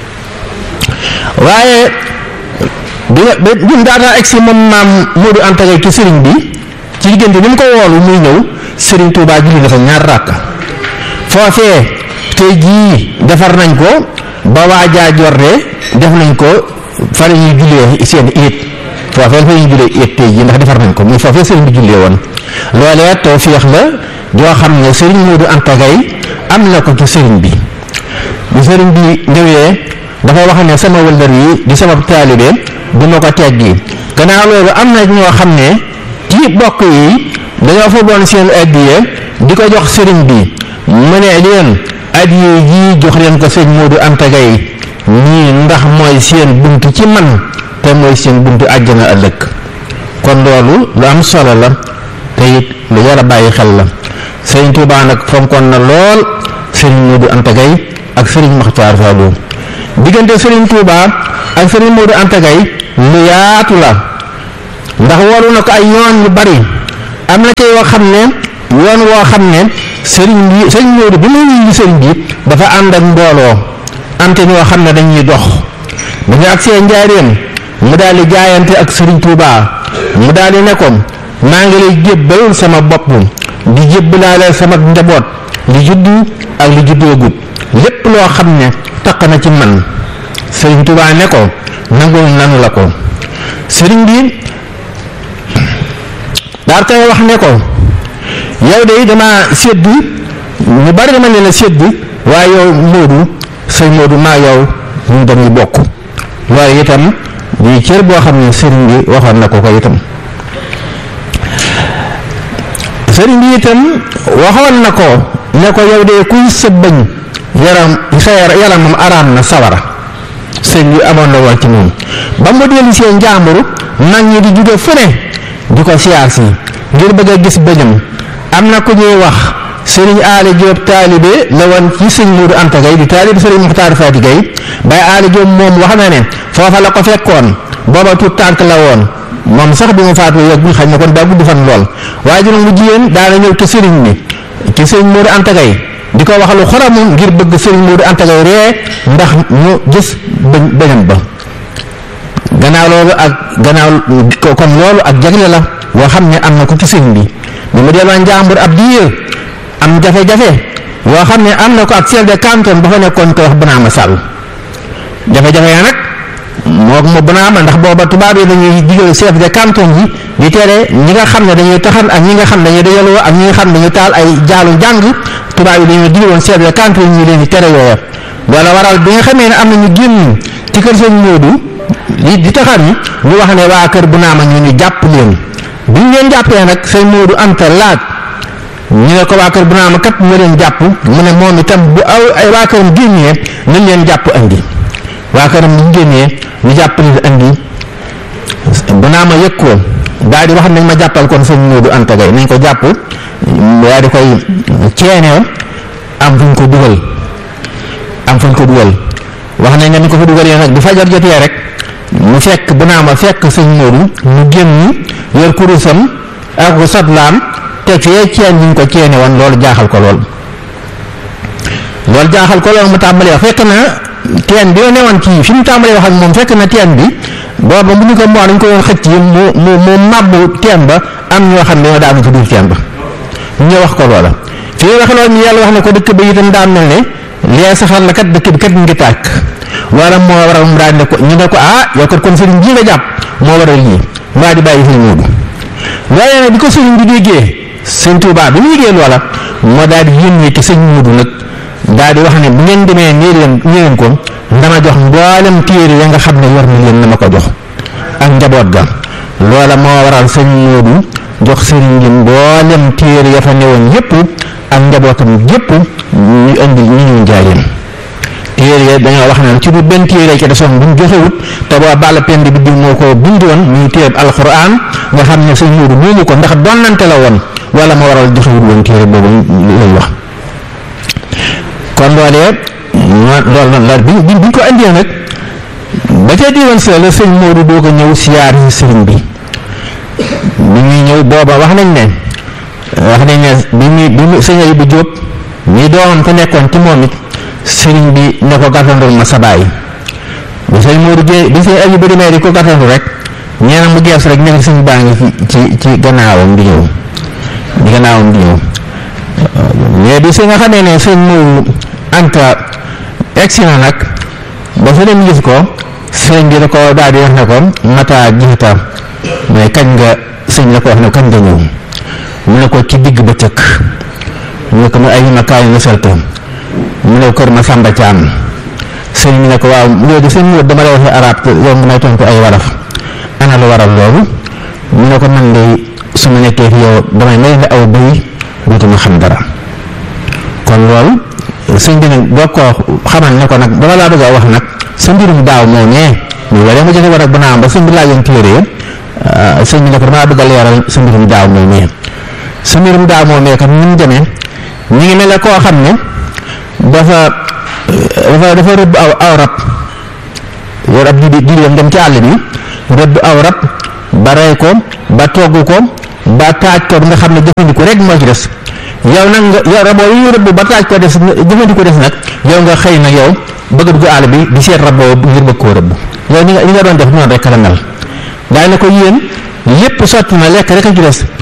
waaye bi nga bi mu daataa egsi moom maam Modou Anta Gaye ci sëriñ bi ci diggante ni mu ko woolu muy ñëw sëriñ Touba julli na fa ñaar ràkk foofee tey jii defar nañ ko ba waajaa jorde def nañ ko fa la ñuy jullee seen iit foofee fa ñuy jullee iit tey jii ndax defar nañ ko muy foofee sëriñ bi jullee woon loolee tawfeex la joo xam ne sëriñ Modou Anta Gaye am na ko ci sëriñ bi bu sëriñ bi ñëwee dafa wax ne sama wëllër yi di sama taalibe du ma ko teggi gannaaw loolu am na ñoo xam ne ci bokk yi dañoo fa boon seen addiye di ko jox sëriñ bi mu ne leen addiye jii jox leen ko sëñ Modou Anta Gaye ñii ndax mooy seen bunt ci man te mooy seen buntu àjjana ëllëg kon loolu lu am solo la te it lu war a bàyyi xel la sëriñ Touba nag fonkoon na lool sëriñ Modou Anta Gaye ak sëriñ Maxtaar Faalu diggante Serigne Touba ak Serigne Modou Anta Gaye lu yaatu la ndax woolu na ko ay yoon yu bari am na ci yoo xam ne yoon woo xam ne Serigne bi Serigne Modou bi muy wuyu Serigne bi dafa ànd ak mbooloo am te ñoo xam ne dañuy dox dañu ak seen njaareem mu daal di jaayante ak Serigne Touba mu daal di ne ko maa ngi lay jébbal sama bopp di jébbalaale sama njaboot li juddu ak li juddoogut lépp loo xam ne taq na ci man Serigne Touba ne ko nangul nanu la ko Serigne bi daal koy wax ne ko yow de dama sédd ñu bari dama leen a sédd waaye yow Modou sëñ Modou maa yow ñu dañuy bokk loolu itam di cër boo xam ne sëriñ bi waxoon na ko ko itam sëriñ bi itam waxoon na ko ne ko yow de kuy sa bëñ yaram sa yaramam araam na sawara sëriñ bi amoon na woon ci moom ba mu dellu seen njàmbur mag ñi di jóge fu ne di ko siyaar si ngir bëgg a gis bëñam am na ku ñuy wax sëriñ aali Jóob taalibe la woon ci sëñ Moodu Anta Gay di taalibe sëriñ Muxtaar Faati Gay bay aali Jóob moom wax na ne foofa la ko fekkoon booba tuut tànk la woon moom sax bi mu faatu yàggul xañ na kon daa gudd fan lool waaye juróom bu jigéen daana ñëw ci sëriñ bi ci sëriñ Moodu Anta Gay di ko wax lu xoramu ngir bëgg sëriñ Moodu Anta Gay ree ndax ñu gis bëñ bëñam ba gannaaw loolu ak gannaaw kon loolu ak jagle la boo xam ne am na ko ci sëriñ bi bi mu delloo njàmbur ab diir am jafe-jafe yoo xam ne am na ko ak chef de canton ba fa nekkoon ko wax Bonaama Sall jafe-jafe ya nag moo mo Bonaama ndax booba tubaab yi dañuy digal chef de canton yi di tere ñi nga xam ne dañuy taxan ak ñi nga xam ne dañuy dajaloo ak ñi nga xam ne dañuy taal ay jaalu jàng tubaab yi dañuy digaloon chef de canton yi ñu leen di tere yooya wala waral bi nga xamee ne am na ñu génn ci kër sëñ Moodu di di taxan yi ñu wax ne waa kër Bonaama ñu ni jàpp leen bi ñu leen jàppee nag sëñ Moodu Anta laaj ñu ne ko waa kër bu naama kat mu leen jàpp mu ne moom itam bu aw ay waa këram génnee nañ leen jàpp andi waa këram bu ñu génnee ñu jàpp leen andi bu naama yëg ko daal di wax nañ ma jàppal kon sëñ Moodu Anta Gay nañ ko jàpp waa di koy ceenew am fuñ ko dugal am fuñ ko dugal wax nañ ne ni ko fa dugalee nag bu fajar jotee rek mu fekk bu naama fekk sëñ Moodu mu génn yor kurusam ak satlaam te fee ceen ñu ko ceene woon loolu jaaxal ko lool loolu jaaxal ko lool mu tàmbalee wax fekk na teen bi ne woon kii fi mu tàmbalee wax ak moom fekk na teen bi booba bu ñu ko moo dañ ko woon xëcc mu mu mu màbbu teen ba am ñoo xam ne ñoo daanu ci biir teen ba ñu wax ko loola fi ñu wax loolu ñu yàlla wax ne ko dëkk ba itam daa mel ne lee saxal la kat dëkk bi kat ngi tàkk loola moo waral mu daal ne ko ñu ne ko ah yow kat kon sëriñ ji nga jàpp moo waral lii mu daal di bàyyi sëriñ Moodu waaye nag bi ko sëriñ bi déggee sëñ Tuubaa bi mu yëgee loola moo daal di yónnee ci sëñ Moodu nag daal di wax ne bu ngeen demee nii leen nii leen ko dama jox mboolem téere ya nga xam ne war na leen na ma ko jox ak njaboot ga loola moo waral sëñ Moodu jox sëriñ bi mboolem téere ya fa newoon yépp ak njabootam yépp ñu indi ñu ñu njaayeen téere ya dañoo wax naan ci bu benn téere ca desoon bu ñu joxewut te boo bàll pend bi di moo ko bindoon muy téere alxuraan nga xam ne sëñ Moodu moomu ko ndax donnante la woon wala ma waral joxewut woon téere boobu lay wax kon loolee loolu la bi bi ñu ko indee nag ba ca diiwan sa la sëñ Moodu doog a ñëw siyaar si sëriñ bi bi ñuy ñëw booba wax nañ ne wax nañ ne bi muy bi mu sëñ Ayibu Jóob ñi doomam te nekkoon ci moom it sëriñ bi ne ko gàttandul ma sa baay bi sëñ Moodu gée bi sëñ Ayibu demee di ko gàttandu rek ñeena mu gees rek nekk sëñ baa ngi ci ci gannaawam di ñëw di gannaawam di ñëw mais bi si nga xamee ne sëñ Moodu Anta egsi na nag ba fa dem gis ko sëñ bi da ko daal di wax ne ko mata jiita mais kañ nga sëñ la ko wax ne kañ nga ñëw mu ne ko ci digg ba cëkk mu ne ko mu ay ma kaay nga salte mu ne kër ma sàmba caam sëñ bi ne ko waaw léegi sëñ Moodu dama lay waxee arab te yow mu may tontu ay waraf ana lu waral loolu mu ne ko man de su ma nekkee fi yow damay mel ne aw bëy dootuma xam dara kon loolu sëñ bi nag boo ko xamal ne ko nag dama laa bëgg a wax nag sa mbirum daaw moo nee ñu waree ma joxe war ak bu naam ba sëñ bi laajoon téere ya sëñ bi ne ko damaa bëgg a leeral sa mbirum daaw moo nee sa mbirum daaw moo nee kat ni mu demee ñu ngi mel ne koo xam ne dafa dafa dafa rëbb aw aw rab yor ab di di dem ci àll bi rëbb aw rab ba rey ko ba togg ko ba taaj ko nga xam ne jëfandiku rek moo ci des yow nag nga yow raboo yi rëbb ba taaj ko des jëfandiku des nag yow nga xëy nag yow bëgg dugg àll bi di seet raboo ngir bëgg koo rëbb yow ni nga ni nga doon def noonu rek la mel daay na ko yéen lépp sotti na lekk rek a ci des